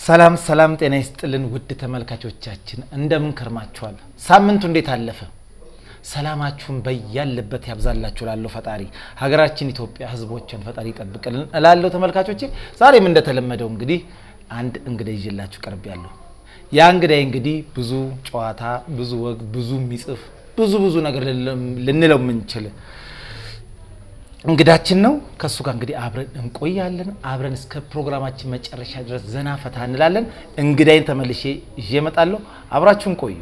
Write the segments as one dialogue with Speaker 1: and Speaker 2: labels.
Speaker 1: ሰላም ሰላም፣ ጤና ይስጥልን ውድ ተመልካቾቻችን እንደምን ከርማችኋል? ሳምንቱ እንዴት አለፈ? ሰላማችሁን በያለበት ያብዛላችሁ ላለው ፈጣሪ ሀገራችን ኢትዮጵያ ሕዝቦችን ፈጣሪ ይጠብቅልን እላለሁ። ተመልካቾቼ ዛሬም እንደተለመደው እንግዲህ አንድ እንግዳ ይዤላችሁ ቀርብ ያለሁ ያ እንግዳይ እንግዲህ ብዙ ጨዋታ፣ ብዙ ወግ፣ ብዙ የሚጽፍ ብዙ ብዙ ነገር ልንለው የምንችል እንግዳችን ነው። ከእሱ ጋር እንግዲህ አብረን እንቆያለን። አብረን እስከ ፕሮግራማችን መጨረሻ ድረስ ዘና ፈታ እንላለን። እንግዳይን ተመልሼ ይዤ እመጣለሁ። አብራችሁን ቆዩ።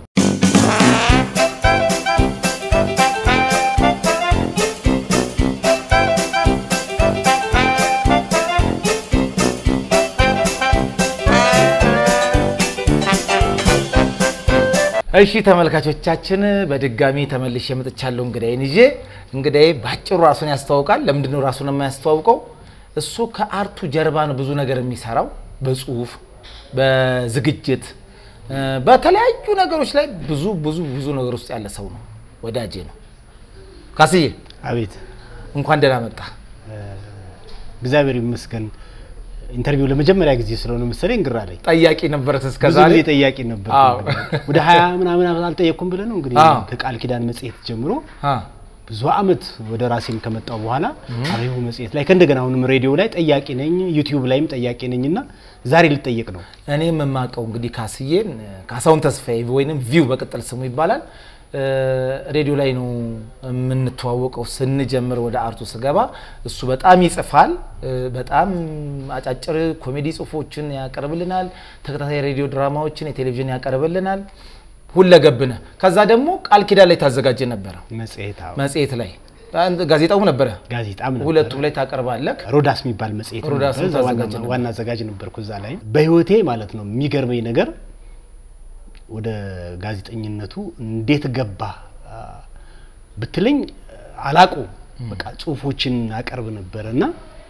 Speaker 1: እሺ ተመልካቾቻችን በድጋሚ ተመልሼ መጥቻለሁ። እንግዳይን ይዤ እንግዳዬ ባጭሩ ራሱን ያስተዋውቃል። ለምንድን ነው ራሱን የማያስተዋውቀው? እሱ ከአርቱ ጀርባ ነው ብዙ ነገር የሚሰራው በጽሁፍ በዝግጅት በተለያዩ ነገሮች ላይ ብዙ ብዙ ብዙ ነገር ውስጥ ያለ ሰው ነው። ወዳጄ ነው። ካስዬ
Speaker 2: አቤት
Speaker 1: እንኳን ደህና መጣ።
Speaker 2: እግዚአብሔር ይመስገን። ኢንተርቪው ለመጀመሪያ ጊዜ ስለሆነ መሰለኝ ግራ ላይ
Speaker 1: ጠያቂ ነበረት እስከ
Speaker 2: ብዙ
Speaker 1: ዛሬ
Speaker 2: ጊዜ ጠያቂ ነበር።
Speaker 1: አዎ።
Speaker 2: ወደ ሀያ ምናምን ዓመት አልጠየቅኩም ብለህ ነው እንግዲህ
Speaker 1: አዎ።
Speaker 2: ከቃል ኪዳን መጽሔት ጀምሮ
Speaker 1: አ፣
Speaker 2: ብዙ አመት ወደ ራሴም ከመጣው በኋላ አሪሁ መጽሔት ላይ ከእንደገና አሁንም ሬዲዮ ላይ ጠያቂ ነኝ፣ ዩቲዩብ ላይም ጠያቂ ነኝ እና ዛሬ ልጠየቅ ነው።
Speaker 1: እኔ የምማቀው እንግዲህ ካስዬን ካሳሁን ተስፋዬ ወይንም ቪው በቅጥል ስሙ ይባላል። እ፣ ሬዲዮ ላይ ነው የምንተዋወቀው። ስንጀምር ወደ አርቱ ስገባ እሱ በጣም ይጽፋል። እ፣ በጣም አጫጭር ኮሜዲ ጽሁፎችን ያቀርብልናል። ተከታታይ ሬዲዮ ድራማዎችን፣ የቴሌቪዥን ያቀርብልናል። ሁለገብነ ከዛ ደግሞ ቃል ኪዳን ላይ ታዘጋጀ ነበረ
Speaker 2: መጽሔት አዎ።
Speaker 1: መጽሔት ላይ አንድ ጋዜጣው ነበረ።
Speaker 2: ጋዜጣም ነበር።
Speaker 1: ሁለቱም ላይ ታቀርባለህ።
Speaker 2: ሮዳስ የሚባል መጽሔት
Speaker 1: ሮዳስን
Speaker 2: ነበር። እዛ ዋና-
Speaker 1: ታዘጋጅ ነበር።
Speaker 2: ዋና አዘጋጅ ነበርኩ እዛ ላይ። በህይወቴ ማለት ነው የሚገርመኝ ነገር ወደ ጋዜጠኝነቱ እንዴት ገባ አ፣ ብትለኝ አላቁ በቃ ጽሁፎችን አቀርብ ነበር እና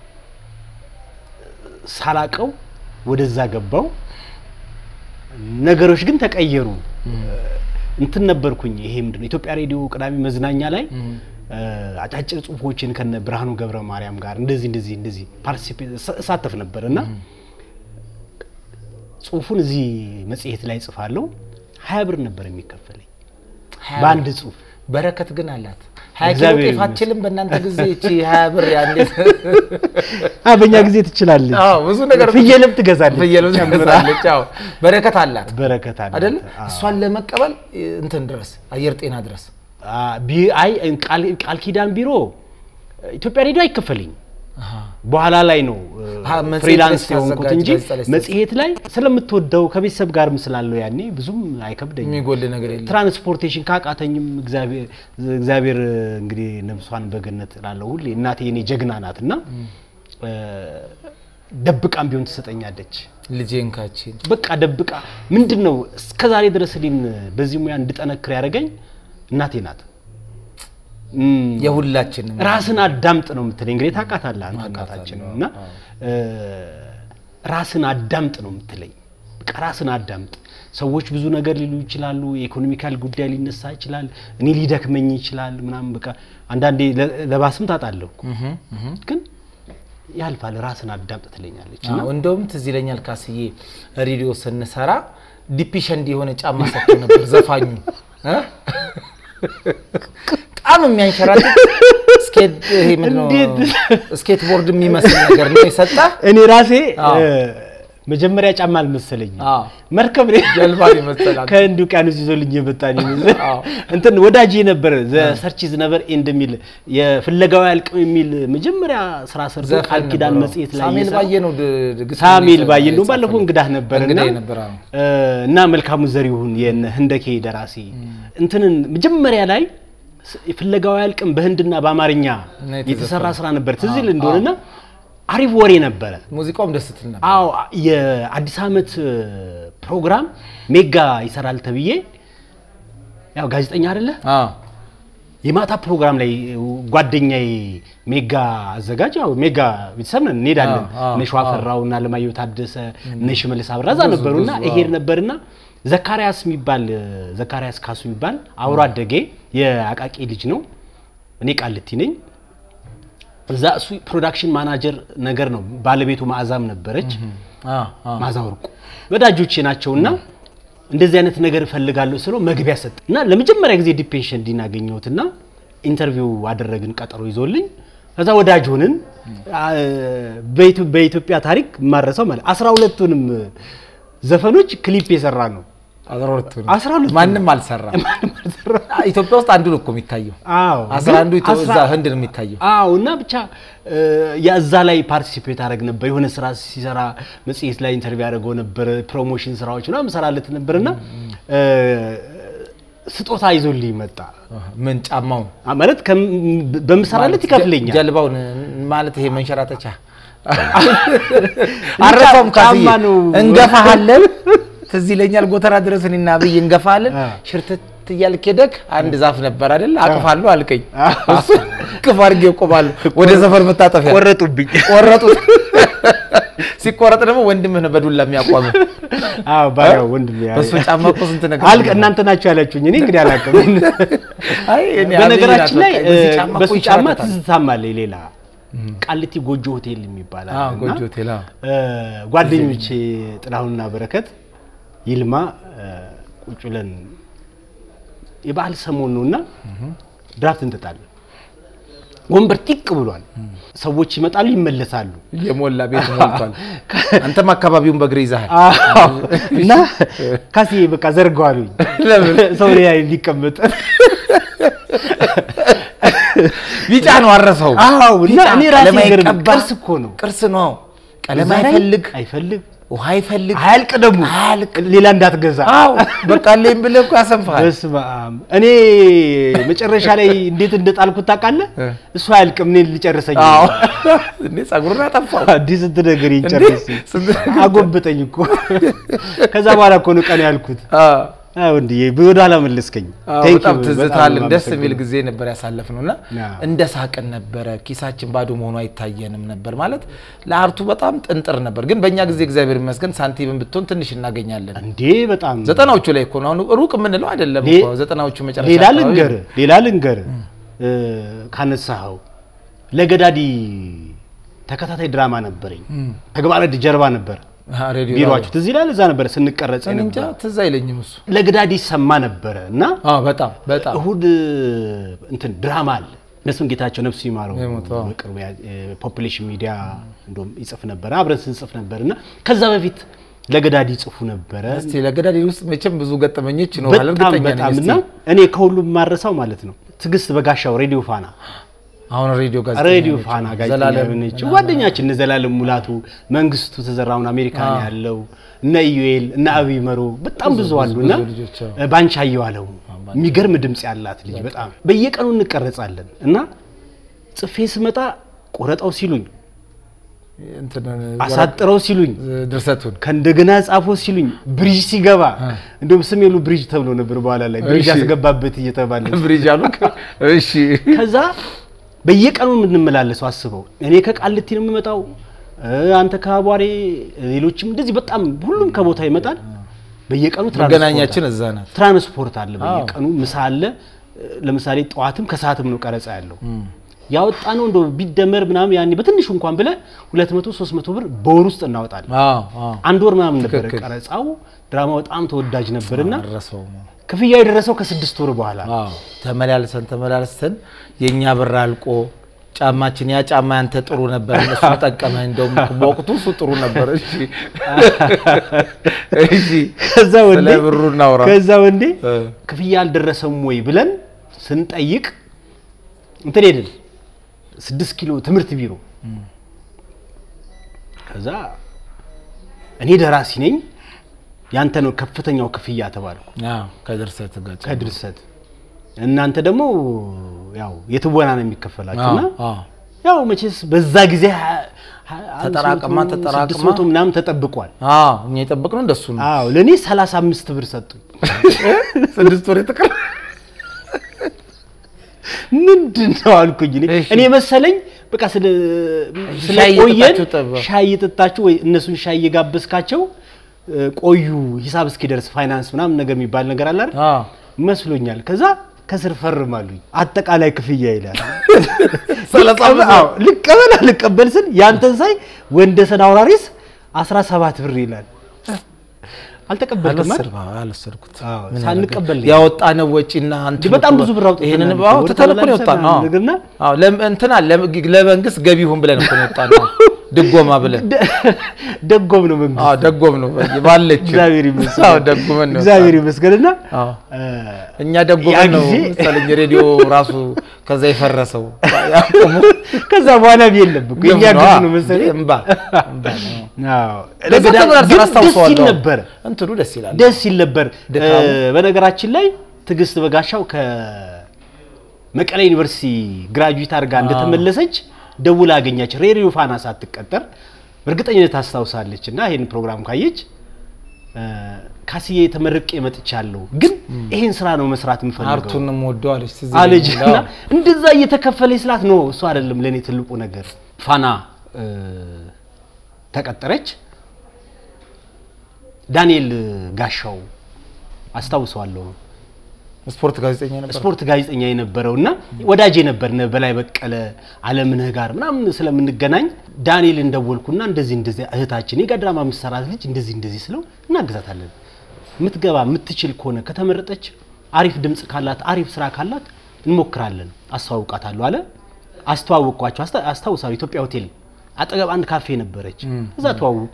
Speaker 2: ሳላቀው ወደዛ ገባው። ነገሮች ግን ተቀየሩ። እንትን ነበርኩኝ። ይሄ ምንድን ነው ኢትዮጵያ ሬዲዮ ቅዳሜ መዝናኛ ላይ እ፣ አጫጭር ጽሁፎችን ከነ ብርሃኑ ገብረ ማርያም ጋር እንደዚህ እንደዚህ እንደዚህ ፓርቲሲፔት እሳተፍ ነበር እና ጽሁፉን እዚህ መጽሔት ላይ ጽፋለሁ። ሀያ ብር ነበር የሚከፈለኝ
Speaker 1: ሀያ
Speaker 2: በአንድ
Speaker 1: ብር።
Speaker 2: ጽሁፍ።
Speaker 1: በረከት ግን አላት። ሀያ ኪሎ
Speaker 2: እግዚአብሔር
Speaker 1: ጤፍ አትችልም። በእናንተ ጊዜ እቺ ሀያ ብር ያንዴ
Speaker 2: አ በእኛ ጊዜ ትችላለች።
Speaker 1: አዎ ብዙ ነገር
Speaker 2: ፍየልም ትገዛለች።
Speaker 1: ፍየልም
Speaker 2: ጨምራ።
Speaker 1: ትገዛለች። አዎ በረከት አላት
Speaker 2: በረከት አለ
Speaker 1: አይደል? እሷን ለመቀበል እንትን ድረስ አየር ጤና ድረስ
Speaker 2: አይ ቃል ቃል ኪዳን ቢሮ ኢትዮጵያ ሬዲዮ አይከፈልኝ
Speaker 1: አሃ።
Speaker 2: በኋላ ላይ ነው
Speaker 1: አሀ፣ መጽሔት
Speaker 2: ፍሪላንስ
Speaker 1: ላይ
Speaker 2: የሆንኩት
Speaker 1: ስታዘጋጅ
Speaker 2: እንጂ
Speaker 1: ጋዜጣ ላይ ስታዘጋጅ።
Speaker 2: መጽሔት ላይ ስለምትወደው ከቤተሰብ ጋርም ስላለው ያኔ ብዙም አይከብደኝም።
Speaker 1: የሚጎል ነገር የለም።
Speaker 2: ትራንስፖርቴሽን ካቃተኝም እግዚአብሔር እግዚአብሔር እንግዲህ ነፍሷን በገነት ላለው ሁሌ እናቴ የኔ ጀግና ናት እና እ፣ ደብቃም ቢሆን ትሰጠኛለች።
Speaker 1: ልጄን ካችን
Speaker 2: በቃ ደብቃ ምንድን ነው እስከ ዛሬ ድረስ እኔን በዚህ ሙያ እንድጠነክር ያደረገኝ እናቴ ናት። እም፣
Speaker 1: የሁላችንም
Speaker 2: ራስን አዳምጥ ነው የምትለኝ። እንግዲህ ታውቃታለህ አንተ
Speaker 1: አውቃታለሁ፣
Speaker 2: እናታችን እና እ፣ ራስን አዳምጥ ነው የምትለኝ። በቃ ራስን አዳምጥ። ሰዎች ብዙ ነገር ሊሉ ይችላሉ። የኢኮኖሚካል ጉዳይ ሊነሳ ይችላል። እኔ ሊደክመኝ ይችላል ምናምን በቃ አንዳንዴ ለ- ለባስም ታጣለሁ እኮ።
Speaker 1: እህ፣ እህ።
Speaker 2: ግን ያልፋል። ራስን አዳምጥ ትለኛለች እና
Speaker 1: አዎ፣ እንደውም ትዝ ይለኛል ካስዬ ሬዲዮ ስንሰራ ዲፒሸንድ የሆነ ጫማ ሰጥቶ ነበር ዘፋኙ እ? በጣም የሚያንሸራትት ስኬት ይሄ ምንድን ነው
Speaker 2: እንዴት?
Speaker 1: ስኬት ቦርድ የሚመስል ነገር ነው የሰጠ
Speaker 2: እኔ ራሴ
Speaker 1: አዎ።
Speaker 2: እ፣ መጀመሪያ ጫማ አልመሰለኝም።
Speaker 1: አዎ።
Speaker 2: መርከብ ነው
Speaker 1: ጀልባ ነው የመሰላት።
Speaker 2: ከህንድ ውቅያኖስ ይዞልኝ የመጣ ነው የሚመስል
Speaker 1: አዎ።
Speaker 2: እንትን ወዳጅ ነበር ዘ ሰርችዝ ነበር ኤንድ የሚል የፍለጋው ያልቅም የሚል መጀመሪያ ስራ ሰርቶ ቃል
Speaker 1: ዘፈን
Speaker 2: ኪዳን
Speaker 1: ነበረው።
Speaker 2: መጽሔት ላይ
Speaker 1: ሳሙኤል
Speaker 2: እየሰራ-
Speaker 1: ባየ ነው ድ- ድግስ
Speaker 2: ሳሙኤል ባየ
Speaker 1: የጻፈልን።
Speaker 2: እንደውም ባለፈው እንግዳህ ነበር እና
Speaker 1: እንግዳዬ ነበር አዎ።
Speaker 2: እ፣ እና መልካሙ ዘሪሁን የነ ህንደኬ ደራሲ እንትንን መጀመሪያ ላይ ስ- ፍለጋው ያልቅም በህንድና በአማርኛ
Speaker 1: ነው
Speaker 2: የተሰራ
Speaker 1: የተዘፈነው።
Speaker 2: ስራ ነበር ትዝ ይል እንደሆነና አሪፍ ወሬ ነበረ።
Speaker 1: ሙዚቃውም ደስ ትል ነበር።
Speaker 2: አዎ የአዲስ ዓመት እ፣ ፕሮግራም ሜጋ ይሰራል ተብዬ ያው ጋዜጠኛ አይደለ
Speaker 1: አዎ
Speaker 2: የማታ ፕሮግራም ላይ ጓደኛዬ ሜጋ አዘጋጅ ያው ሜጋ ቤተሰብ ነን እንሄዳለን።
Speaker 1: አዎ፣ አዎ፣
Speaker 2: እነ ሸዋፈራው እና ለማየሁ ታደሰ እነ ሽመልስ አብራ እዛ
Speaker 1: ብዙ፣
Speaker 2: ነበሩና
Speaker 1: ብዙ፣
Speaker 2: እሄድ ነበርና ዘካሪያስ የሚባል ዘካሪያስ ካሱ የሚባል አብሮ አደጌ የአቃቂ ልጅ ነው። እኔ ቃልቲ ነኝ። እዛ እሱ ፕሮዳክሽን ማናጀር ነገር ነው። ባለቤቱ ማዕዛም ነበረች፣
Speaker 1: አዎ፣ አዎ።
Speaker 2: ማዕዛ ወርቁ ወዳጆቼ ናቸውና እንደዚህ አይነት ነገር እፈልጋለሁ ስለው መግቢያ ሰጥ እና ለመጀመሪያ ጊዜ ዲፔንሽን ዲን አገኘሁትና ኢንተርቪው አደረግን ቀጠሮ ይዞልኝ ከዛ ወዳጅ ሆንን። አ- በኢትዮ- በኢትዮጵያ ታሪክ የማረሰው ማለት አስራ ሁለቱንም ዘፈኖች ክሊፕ የሰራ ነው።
Speaker 1: አስራ ሁለቱ ነው።
Speaker 2: አስራ ሁለቱ
Speaker 1: ማንም አልሰራም። ኢትዮጵያ ውስጥ አንዱ ነው እኮ የሚታየው።
Speaker 2: አዎ
Speaker 1: አስራ አንዱ
Speaker 2: ግን
Speaker 1: ኢትዮ-
Speaker 2: አስራ-
Speaker 1: እዛ ህንድ ነው የሚታየው።
Speaker 2: አዎ እና ብቻ እ፣ የዛ ላይ ፓርቲሲፔት አደረግ ነበር። የሆነ ስራ ሲሰራ መጽሔት ላይ ኢንተርቪው ያደረገው ነበር። ፕሮሞሽን ስራዎች ምናምን እሰራለት ነበርና እ፣ ስጦታ ይዞልኝ መጣ።
Speaker 1: ምን ጫማውን
Speaker 2: አ፣ ማለት ከም- በምሰራለት ይከፍለኛል።
Speaker 1: ጀልባውን ማለት ይሄ መንሸራተቻ አረፈም ካስዬ
Speaker 2: ጫማ ነው።
Speaker 1: እንገፋሃለን። ትዝ ይለኛል ጎተራ ድረስ እኔና አብይ እንገፋሃለን።
Speaker 2: አ።
Speaker 1: ሽርትት እያልክ ሄደክ አንድ ዛፍ ነበር አይደል? አቅፋለሁ አልከኝ።
Speaker 2: አ።
Speaker 1: እሱ ቅፍ አድርጌ እቆማለሁ። ወደ ሰፈር መታጠፊያ
Speaker 2: ቆረጡብኝ።
Speaker 1: ቆረጡት። ሲቆረጥ ደግሞ ወንድምህ ነው በዱላ የሚያቋምህ።
Speaker 2: አዎ ባሪያው ወንድሜ ያ-
Speaker 1: በሱ ጫማ እኮ ስንት ነገር
Speaker 2: አልቅ እናንተ ናችሁ ያላችሁኝ። እኔ እንግዲህ አላውቅም።
Speaker 1: አይ እኔ
Speaker 2: በነገራችን
Speaker 1: አብይ
Speaker 2: ላይ
Speaker 1: ናት በቃ። በዚህ ጫማ እኮ
Speaker 2: በሱ ጫማ
Speaker 1: ይንሸራተታል።
Speaker 2: ትዝታም አለኝ። ሌላ ቃሊቲ ጎጆ ሆቴል የሚባል አለ
Speaker 1: አዎ፣
Speaker 2: እና
Speaker 1: ጎጆ ሆቴል፣ አዎ።
Speaker 2: እ፣ ጓደኞቼ ጥላሁንና በረከት ይልማ እ፣ ቁጭ ብለን የበዓል ሰሞን ነውና ድራፍት እንጠጣለን። ወንበር ጢቅ ብሏል። ሰዎች ይመጣሉ፣ ይመለሳሉ።
Speaker 1: የሞላ ቤት ሞልቷል። አንተም አካባቢውን በእግር ይዛሃል።
Speaker 2: አዎ። እና ካሴ በቃ ዘርገዋሉኝ
Speaker 1: ለምን?
Speaker 2: ሰው ላይ ሊቀመጥ
Speaker 1: ቢጫ ነው አረሰው።
Speaker 2: አዎ እና
Speaker 1: ቢጫ
Speaker 2: እኔ ራሴ
Speaker 1: ቀለም
Speaker 2: ገርም
Speaker 1: አይቀባ።
Speaker 2: ቅርስ እኮ ነው።
Speaker 1: ቅርስ ነው። ቀለም
Speaker 2: እዛ ላይ
Speaker 1: አይፈልግ፣
Speaker 2: አይፈልግ
Speaker 1: ውሃ አይፈልግ፣
Speaker 2: አያልቅ ደግሞ
Speaker 1: አያልቅ።
Speaker 2: ሌላ እንዳትገዛ።
Speaker 1: አዎ በቃ አለኝ ብለህ እኮ ያሰንፍሃል።
Speaker 2: በስመ አብ እኔ መጨረሻ ላይ እንዴት እንደጣልኩት ታውቃለህ?
Speaker 1: እ።
Speaker 2: እሱ አያልቅም፣ እኔ ልጨርሰኝ።
Speaker 1: አዎ እንዴ ጸጉሩን አጠፋው።
Speaker 2: አዲስ ስንት ነገር
Speaker 1: እንዴ?
Speaker 2: ይጨርስ
Speaker 1: ስንት ነገር
Speaker 2: አጎበጠኝ እኮ። ከዛ በኋላ እኮ ነው ቀን ያልኩት።
Speaker 1: አዎ
Speaker 2: አዎ እንዴ ወደ ኋላ መለስከኝ።
Speaker 1: አዎ፣
Speaker 2: Thank
Speaker 1: በጣም
Speaker 2: you፣
Speaker 1: ትዝታልን
Speaker 2: በጣም
Speaker 1: ደስ የሚል
Speaker 2: አመሰግናለሁ።
Speaker 1: ጊዜ ነበር ያሳለፍነው እና
Speaker 2: አዎ።
Speaker 1: እንደ ሳቅን ነበረ። ኪሳችን ባዶ መሆኑ አይታየንም ነበር ማለት ለአርቱ በጣም ጥንጥር ነበር። ግን በእኛ ጊዜ እግዚአብሔር ይመስገን ሳንቲምን ብትሆን ትንሽ እናገኛለን።
Speaker 2: እንዴ በጣም
Speaker 1: ዘጠናዎቹ ላይ እኮ ነው አሁን ሩቅ የምንለው አይደለም
Speaker 2: ሌ-
Speaker 1: እኮ ዘጠናዎቹ መጨረሻ
Speaker 2: ሌላ
Speaker 1: አካባቢ
Speaker 2: ልንገር ሌላ ልንገር እ፣ ካነሳኸው ለገዳዲ ተከታታይ ድራማ ነበረኝ። ተግባረ ዕድ ጀርባ ነበር
Speaker 1: አ፣ ሬዲዮ
Speaker 2: ቢሮአችሁ ትዝ ይላል። እዛ ነበረ ስንቀረጽ
Speaker 1: እኔ እንጃ
Speaker 2: ነበር።
Speaker 1: ትዝ አይለኝም እሱ።
Speaker 2: ለገዳዲ ይሰማ ነበረ እና
Speaker 1: አዎ በጣም በጣም
Speaker 2: እሁድ እንትን ድራማ አለ። እነሱን ጌታቸው ነፍሱ ይማረው
Speaker 1: የሞተው፣ አዎ።
Speaker 2: በቅርቡ ፖፑሌሽን ሚዲያ እንደውም ይጽፍ ነበረ፣ አብረን ስንጽፍ ነበር እና ከዛ በፊት ለገዳዲ ይጽፉ ነበረ።
Speaker 1: እስቲ ለገዳዲ ውስጥ መቼም ብዙ ገጠመኞች ይኖራል
Speaker 2: በጣም
Speaker 1: እርግጠኛ ነኝ።
Speaker 2: በጣም
Speaker 1: እስቲ
Speaker 2: እና እኔ ከሁሉም ማረሳው ማለት ነው ትዕግስት በጋሻው ሬዲዮ ፋና
Speaker 1: አሁን ሬዲዮ ጋዜጠኛ
Speaker 2: ሬዲዮ
Speaker 1: ነች።
Speaker 2: ፋና ጋዜጠኛ
Speaker 1: ዘላለም
Speaker 2: የሆነችው
Speaker 1: ምናምን።
Speaker 2: ጓደኛችን እነ ዘላለም ሙላቱ፣ መንግስቱ ተዘራውን አሜሪካን
Speaker 1: አዎ።
Speaker 2: ያለው እነ ኢዩኤል እነ አብይ መሮ በጣም
Speaker 1: ብዙ-
Speaker 2: ብዙ
Speaker 1: ብዙ-
Speaker 2: አሉና
Speaker 1: ብዙ ልጆች፣ አዎ።
Speaker 2: ባንቻ አየዋለው የሚገርም ድምጽ ያላት ልጅ በጣም በየቀኑ እንቀረጻለን እና ጽፌ ስመጣ ቆረጠው ሲሉኝ
Speaker 1: እንትን
Speaker 2: አሳጥረው ሲሉኝ
Speaker 1: ድርሰቱን
Speaker 2: ከእንደገና ጻፎ ሲሉኝ ብሪጅ ሲገባ እንደውም ስሜሉ ብሪጅ ተብሎ ነበር በኋላ ላይ ብሪጅ
Speaker 1: እሺ።
Speaker 2: ያስገባበት እየተባለ
Speaker 1: ብሪጅ አሉክ። እሺ
Speaker 2: ከዛ በየቀኑ የምንመላለሰው አስበው፣ እኔ ከቃልቲ ነው የምመጣው፣ እ፣ አንተ ከአቧሬ፣ ሌሎችም እንደዚህ በጣም ሁሉም ከቦታ ይመጣል። በየቀኑ ትራንስፖርት
Speaker 1: መገናኛችን
Speaker 2: አለ።
Speaker 1: እዛ ናት።
Speaker 2: ትራንስፖርት አለ
Speaker 1: አዎ።
Speaker 2: በየቀኑ ምሳ አለ። ለምሳሌ ጠዋትም ከሰዓትም ነው ቀረጻ ያለው። ያወጣ ነው እንደው ቢደመር ምናምን ያኔ በትንሹ እንኳን ብለ 200 300 ብር በወር ውስጥ እናወጣለን።
Speaker 1: አዎ አዎ
Speaker 2: አንድ ወር ምናምን ነበረ
Speaker 1: ትክክል።
Speaker 2: ቀረጻው። ድራማው በጣም ተወዳጅ ነበርና
Speaker 1: አረሰው
Speaker 2: ክፍያው የደረሰው ከስድስት ወር በኋላ ነው።
Speaker 1: አዎ ተመላልሰን ተመላልሰን የኛ ብር አልቆ ጫማችን ያ ጫማ ያንተ ጥሩ ነበር፣ እነሱ ጠቀመ። እንደውም በወቅቱ እሱ ጥሩ ነበር። እሺ እሺ
Speaker 2: ከዛ ወንዴ
Speaker 1: ስለ ብሩ እናውራ።
Speaker 2: ከዛ ወንዴ
Speaker 1: እ።
Speaker 2: ክፍያ አልደረሰም ወይ ብለን ስንጠይቅ እንትን ሄድን ስድስት ኪሎ ትምህርት ቢሮ ከዛ እኔ ደራሲ ነኝ ያንተ ነው ከፍተኛው ክፍያ ተባልኩ
Speaker 1: አዎ ከድርሰት ጋር
Speaker 2: ከድርሰት እናንተ ደግሞ ያው የትወና ነው የሚከፈላችሁና
Speaker 1: አዎ አዎ
Speaker 2: ያው መቼስ በዛ ጊዜ ሀ- ሀ-
Speaker 1: ተጠራቅማ
Speaker 2: አምስት መቶ፣
Speaker 1: ተጠራቅማ
Speaker 2: ስድስት መቶ ምናምን ተጠብቋል
Speaker 1: አዎ እኛ የጠበቅነው እንደሱ ነው።
Speaker 2: አዎ ለእኔ 35 ብር ሰጡኝ
Speaker 1: ስድስት ወር የተቀረ
Speaker 2: ምንድን ነው አልኩኝ። እኔ
Speaker 1: እሺ።
Speaker 2: እኔ መሰለኝ በቃ ስለ
Speaker 1: ሻይ
Speaker 2: ስለቆየን
Speaker 1: እየጠጣችሁ ጠባ።
Speaker 2: ሻይ እየጠጣችሁ ወይ እነሱን ሻይ እየጋበዝካቸው እ፣ ቆዩ ሂሳብ እስኪደርስ ፋይናንስ ምናምን ነገር የሚባል ነገር አለ አይደል?
Speaker 1: አዎ
Speaker 2: መስሎኛል። ከዛ ከስር ፈርማሉኝ አጠቃላይ ክፍያ ይላል።
Speaker 1: ሰላሳ
Speaker 2: ልቀበል-
Speaker 1: ብር።
Speaker 2: አዎ፣ ልቀበል አልቀበል ስል ያንተን ሳይ ወንደሰን አውራሪስ 17 ብር ይላል። አልተቀበልክም አይደል?
Speaker 1: አልወሰድኩም፣ አዎ፣ አልወሰድኩት
Speaker 2: አዎ፣
Speaker 1: ምን
Speaker 2: ሳንቀበል
Speaker 1: ያደርጋል? ያወጣነው ወጪና እንትን
Speaker 2: በጣም ብዙ ብር አውጥተናል
Speaker 1: ይሄንን
Speaker 2: እኮ፣
Speaker 1: አዎ
Speaker 2: ወደ
Speaker 1: ትተን እኮ ነው
Speaker 2: ተመላልሰን
Speaker 1: የወጣነው። አዎ።
Speaker 2: ነገርና
Speaker 1: አዎ ለም- እንትና ለም- ለመንግስት ገቢ ይሁን ብለን እኮ ነው የወጣነው ድጎማ ብለን
Speaker 2: ደ- ደጎም ነው መንግስት።
Speaker 1: አዎ ደጎም ነው ባለች
Speaker 2: እግዚአብሔር ይመስገን።
Speaker 1: አዎ ደጉመን ነው
Speaker 2: እግዚአብሔር ይመስገንና
Speaker 1: አዎ
Speaker 2: እ፣
Speaker 1: እኛ
Speaker 2: ያ
Speaker 1: ደጎመን ነው
Speaker 2: ጊዜ-
Speaker 1: መሰለኝ ሬዲዮ ራሱ ከዛ የፈረሰው ያቆሙ
Speaker 2: ከዛ በኋላ የለም እኮ የኛ
Speaker 1: ግፍ ነው፣
Speaker 2: ግፍ
Speaker 1: አዎ።
Speaker 2: ነው መሰለኝ።
Speaker 1: እምባ እምባ ነው።
Speaker 2: አዎ።
Speaker 1: ለዛ
Speaker 2: ለገዳ-
Speaker 1: ተብራርተን
Speaker 2: ግን ደስ
Speaker 1: አስታውሰዋለሁ።
Speaker 2: ይል ነበር
Speaker 1: እንትኑ ደስ ይላል።
Speaker 2: ደስ ይል ነበር።
Speaker 1: ድካሙ።
Speaker 2: እ፣ በነገራችን ላይ ትዕግስት በጋሻው ከመቀሌ ዩኒቨርሲቲ ግራጁዌት አድርጋ እንደተመለሰች ደውላ አገኛች። ሬዲዮ ፋና ሳትቀጠር በእርግጠኝነት ታስታውሳለች። እና ይህን ፕሮግራም ካየች እ፣ ካስዬ ተመርቄ መጥቻለሁ፣ ግን ይሄን ስራ ነው መስራት የምፈልገው
Speaker 1: አርቱንም ወደዋለች ትዝ
Speaker 2: አለች
Speaker 1: ይለኛል።
Speaker 2: እና
Speaker 1: አዎ።
Speaker 2: እንደዛ እየተከፈለ ስላት ነው እሱ አይደለም ለእኔ ትልቁ ነገር። ፋና እ፣ ተቀጠረች። ዳንኤል ጋሻው አስታውሰዋለሁ
Speaker 1: ስፖርት ጋዜጠኛ ነበር።
Speaker 2: ስፖርት ጋዜጠኛ የነበረው እና ወዳጄ ነበር ነ በላይ በቀለ አለምነህ ጋር ምናምን ስለምንገናኝ ዳንኤል እንደወልኩና እንደዚህ እንደዚህ እህታችን የጋ ድራማ የምትሰራት ልጅ እንደዚህ እንደዚህ ስለው እናግዛታለን የምትገባ የምትችል ከሆነ ከተመረጠች አሪፍ ድምፅ ካላት አሪፍ ስራ ካላት እንሞክራለን አስተዋውቃታለሁ አለ አስተዋወቅኳቸው አስታ- አስታውሳለሁ ኢትዮጵያ ሆቴል አጠገብ አንድ ካፌ ነበረች እዛ ተዋውቁ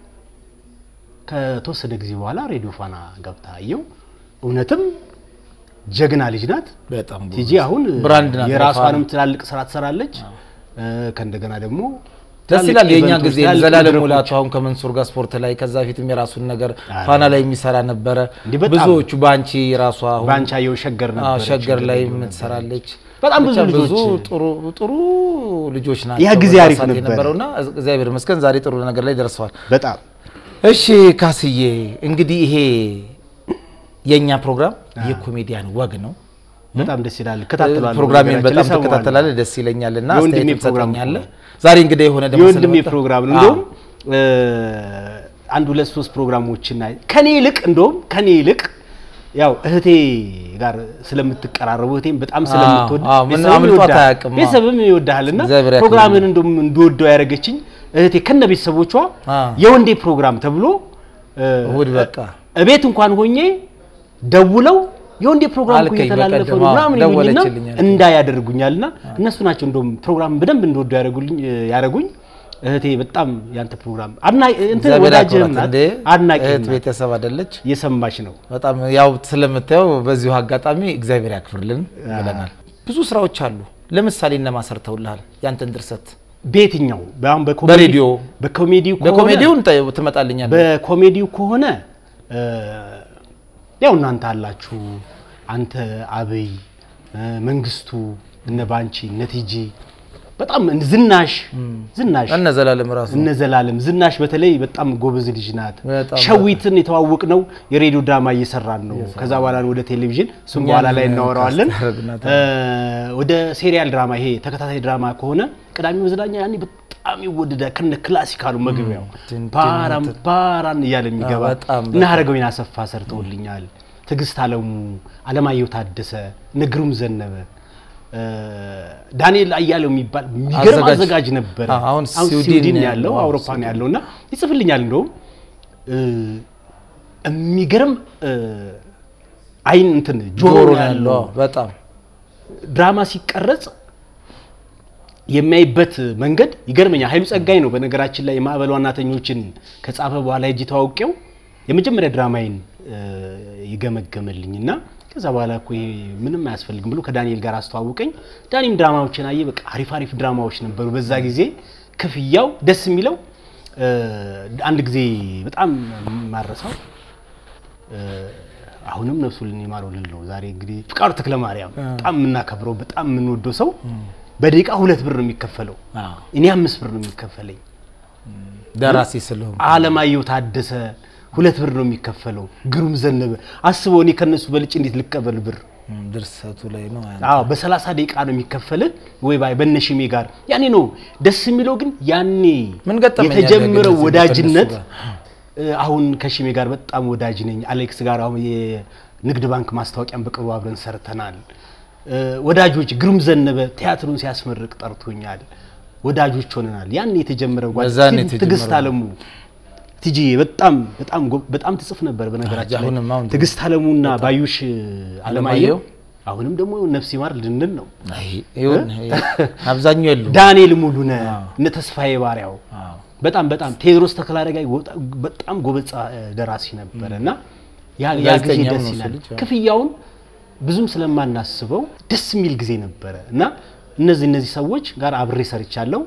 Speaker 2: ከተወሰነ ጊዜ በኋላ ሬዲዮ ፋና ገብታ አየው እውነትም ጀግና ልጅ ናት
Speaker 1: በጣም ጎበዝ።
Speaker 2: ቲጂ አሁን
Speaker 1: ብራንድ ናት
Speaker 2: የራሷንም ትላልቅ ስራ ትሰራለች እ፣ ከእንደገና ደግሞ
Speaker 1: ደስ
Speaker 2: ትላልቅ
Speaker 1: ይላል። የእኛ
Speaker 2: ኢቨንቶች፣
Speaker 1: ጊዜ
Speaker 2: ትላልቅ
Speaker 1: ዘላለም
Speaker 2: መድረኮች።
Speaker 1: ሙላቱ አሁን ከመንሱር ጋር ስፖርት ላይ ከዛ ፊትም የራሱን ነገር
Speaker 2: አረ።
Speaker 1: ፋና ላይ የሚሰራ ነበረ።
Speaker 2: እንዲህ በጣም
Speaker 1: ብዙዎቹ በአንቺ ራሷ አሁን
Speaker 2: ባንቻየው ሸገር
Speaker 1: አዎ፣
Speaker 2: ነበረች
Speaker 1: ሸገር ላይ
Speaker 2: ነበረች።
Speaker 1: የምትሰራለች
Speaker 2: በጣም ብዙ
Speaker 1: ብቻ
Speaker 2: ልጆች
Speaker 1: ጥሩ ጥሩ ልጆች ናቸው።
Speaker 2: ያ ጊዜ
Speaker 1: በዛ
Speaker 2: አሪፍ
Speaker 1: ሰዓት
Speaker 2: ነበረ።
Speaker 1: የነበረውና እግዚአብሔር ይመስገን ዛሬ ጥሩ ነገር ላይ ደርሰዋል።
Speaker 2: በጣም
Speaker 1: እሺ ካስዬ እንግዲህ ይሄ የእኛ ፕሮግራም የኮሜዲያን ወግ ነው።
Speaker 2: በጣም ደስ ይላል። እከታተላለሁ።
Speaker 1: ፕሮግራሜን
Speaker 2: በነገራችን
Speaker 1: በጣም
Speaker 2: ላይ እሰማዋለሁ።
Speaker 1: ትከታተላለህ፣ ደስ ይለኛል እና
Speaker 2: የወንድሜ
Speaker 1: አስተያየት
Speaker 2: ፕሮግራም
Speaker 1: ትሰጠኛለህ።
Speaker 2: ነው።
Speaker 1: ዛሬ እንግዲህ የሆነ ደግሞ
Speaker 2: የወንድሜ
Speaker 1: ስለመጣ-
Speaker 2: ፕሮግራም ነው።
Speaker 1: አዎ።
Speaker 2: እንደውም እ፣ አንድ ሁለት ሶስት ፕሮግራሞችን አይ- ከኔ ይልቅ እንደውም ከኔ ይልቅ ያው እህቴ ጋር ስለምትቀራረቡ እህቴም በጣም ስለምትወድ
Speaker 1: አዎ፣ ምን
Speaker 2: ቤተሰብም
Speaker 1: አምልጧት
Speaker 2: ይወድሃል።
Speaker 1: አያውቅም። አዎ።
Speaker 2: ቤተሰብም ይወድሃልና
Speaker 1: እግዚአብሔር ያክብርልኝ።
Speaker 2: ፕሮግራምን እንደውም እንድወደው ያደረገችኝ እህቴ ከነ ቤተሰቦቿ
Speaker 1: አዎ።
Speaker 2: የወንዴ ፕሮግራም ተብሎ እ፣
Speaker 1: እሑድ በቃ
Speaker 2: እቤት እንኳን ሆኜ ደውለው የወንዴ ፕሮግራም እኮ
Speaker 1: አልከኝ
Speaker 2: እየተላለፈ
Speaker 1: በቀደም፣
Speaker 2: ነው
Speaker 1: አዎ፣
Speaker 2: ምናምን ይሉኝና
Speaker 1: ደወለችልኝ አልከኝ።
Speaker 2: እንዳ ያደርጉኛልና እነሱ ናቸው እንደውም ፕሮግራም በደንብ እንደወደው ያደርጉልኝ ያደረጉኝ። እህቴ በጣም ያንተ ፕሮግራም አድናቂ እንትን
Speaker 1: እግዚአብሔር
Speaker 2: ወዳጅህም
Speaker 1: ያክብራት።
Speaker 2: ናት
Speaker 1: እንዴ
Speaker 2: አድናቂ
Speaker 1: እህት ቤተሰብ አይደለች?
Speaker 2: እየሰማች ነው።
Speaker 1: በጣም ያው ስለምታየው በዚሁ አጋጣሚ እግዚአብሔር ያክብርልን ብለናል። ብዙ ስራዎች አሉ። ለምሳሌ እነማ ሰርተውልሃል ያንተን ድርሰት?
Speaker 2: በየትኛው አሁን በኮሜዲ
Speaker 1: በሬዲዮ
Speaker 2: በኮሜዲው ከሆነ
Speaker 1: በኮሜዲው እንጠ- ትመጣልኛለህ።
Speaker 2: በኮሜዲው ከሆነ እ፣ ያው እናንተ አላችሁ አንተ አብይ እ፣ መንግስቱ እነ ባንቺ እነ ቲጂ በጣም ዝናሽ ዝናሽ
Speaker 1: እነ ዘላለም ራሱ
Speaker 2: እነ ዘላለም ዝናሽ በተለይ በጣም ጎበዝ ልጅ ናት።
Speaker 1: በጣም
Speaker 2: ሸዊትን የተዋወቅ ነው የሬዲዮ ድራማ እየሰራን ነው። ከዛ በኋላ ወደ ቴሌቪዥን እሱም በኋላ ላይ
Speaker 1: እኛን
Speaker 2: እናወራዋለን።
Speaker 1: ካስታረግናት።
Speaker 2: እ፣ ወደ ሴሪያል ድራማ ይሄ ተከታታይ ድራማ ከሆነ ቅዳሜ መዝናኛ ያኔ በጣም ይወደዳል። ከነ ክላሲካሉ መግቢያው
Speaker 1: ትን-
Speaker 2: ፓራን ፓራን እያለ የሚገባ
Speaker 1: አዎ፣ በጣም
Speaker 2: እና ሀረገወይን አሰፋ ሰርተውልኛል። ትዕግስት አለሙ፣ አለማየሁ ታደሰ፣ ንግሩም ዘነበ እ፣ ዳንኤል አያሌው የሚባል የሚገርም
Speaker 1: አዘጋጅ።
Speaker 2: አዘጋጅ ነበረ።
Speaker 1: አዎ፣ አሁን
Speaker 2: አሁን
Speaker 1: ስዊድን
Speaker 2: ስዊድን
Speaker 1: ነው
Speaker 2: ያለው
Speaker 1: ያለው።
Speaker 2: አውሮፓ ነው ያለው እና ይጽፍልኛል። እንደውም እ፣ የሚገርም እ፣ አይን እንትን ጆሮ
Speaker 1: ጆሮ
Speaker 2: ነው
Speaker 1: ነው
Speaker 2: ያለው
Speaker 1: ያለው። በጣም
Speaker 2: ድራማ ሲቀረጽ የሚያይበት መንገድ ይገርመኛል። ኃይሉ ጸጋይ ነው በነገራችን ላይ የማዕበል ዋናተኞችን ከጻፈ በኋላ ሄጄ ተዋውቄው የመጀመሪያ ድራማዬን እ፣ ይገመገመልኝ እና ከዛ በኋላ እኮ ይሄ ምንም አያስፈልግም ብሎ ከዳንኤል ጋር አስተዋውቀኝ። ዳኒም ድራማዎችን አየ። በቃ አሪፍ አሪፍ ድራማዎች ነበሩ በዛ ጊዜ። ክፍያው ደስ የሚለው እ፣ አንድ ጊዜ በጣም ማረሳው አሁንም ነፍሱን ይማረው ልል ነው። ዛሬ እንግዲህ ፍቃዱ ተክለ ማርያም በጣም የምናከብረው በጣም የምንወደው ሰው በደቂቃ ሁለት ብር ነው የሚከፈለው።
Speaker 1: አዎ፣
Speaker 2: እኔ አምስት ብር ነው የሚከፈለኝ።
Speaker 1: ደራሲ ስለሆንኩ
Speaker 2: አለማየሁ ታደሰ ሁለት ብር ነው የሚከፈለው። ግሩም ዘነበ አስበው፣ እኔ ከነሱ በልጭ እንዴት ልቀበል ብር?
Speaker 1: እም፣ ድርሰቱ ላይ ነው ያ።
Speaker 2: አዎ በሰላሳ ደቂቃ ነው የሚከፈልህ ወይ ባይ በነሽሜ ጋር ያኔ ነው ደስ የሚለው። ግን ያኔ
Speaker 1: ምን ገጠመኝ ያለ
Speaker 2: የተጀመረው
Speaker 1: ግን እዚህ
Speaker 2: ወዳጅነት
Speaker 1: ከእነሱ
Speaker 2: እ፣ አሁን ከሽሜ ጋር በጣም ወዳጅ ነኝ። አሌክስ ጋር አሁን የንግድ ባንክ ማስታወቂያን በቅርቡ አብረን ሰርተናል። እ፣ ወዳጆች ግሩም ዘነበ ቲያትሩን ሲያስመርቅ ጠርቶኛል። ወዳጆች ሆነናል። ያን የተጀመረው ጓድ-
Speaker 1: በዛን የተጀመረው
Speaker 2: ትዕግስት አለሙ ቲጂ በጣም በጣም ጎ- በጣም ትጽፍ ነበር። በነገራችን ላይ
Speaker 1: አሁንም አሁን
Speaker 2: ትዕግስት አለሙና ባዩሽ
Speaker 1: አለማየሁ
Speaker 2: አለማየሁ አሁንም ደግሞ ነፍስ ይማር ልንል ነው።
Speaker 1: አይ ይሁን አብዛኛው የሉም።
Speaker 2: ዳንኤል ሙሉነ እነ ተስፋዬ ባሪያው
Speaker 1: አዎ።
Speaker 2: በጣም በጣም ቴዎድሮስ ተክለአረጋይ ወጣ- በጣም ጎበዝ ጸ- ደራሲ ነበረ እና ያ ያ ጊዜ
Speaker 1: ጋዜጠኛም
Speaker 2: ደስ
Speaker 1: ነው እሱ
Speaker 2: ይላል።
Speaker 1: ልጅ፣ አዎ።
Speaker 2: ክፍያውን ብዙም ስለማናስበው ደስ የሚል ጊዜ ነበረ እና እነዚህ እነዚህ ሰዎች ጋር አብሬ ሰርቻለሁ።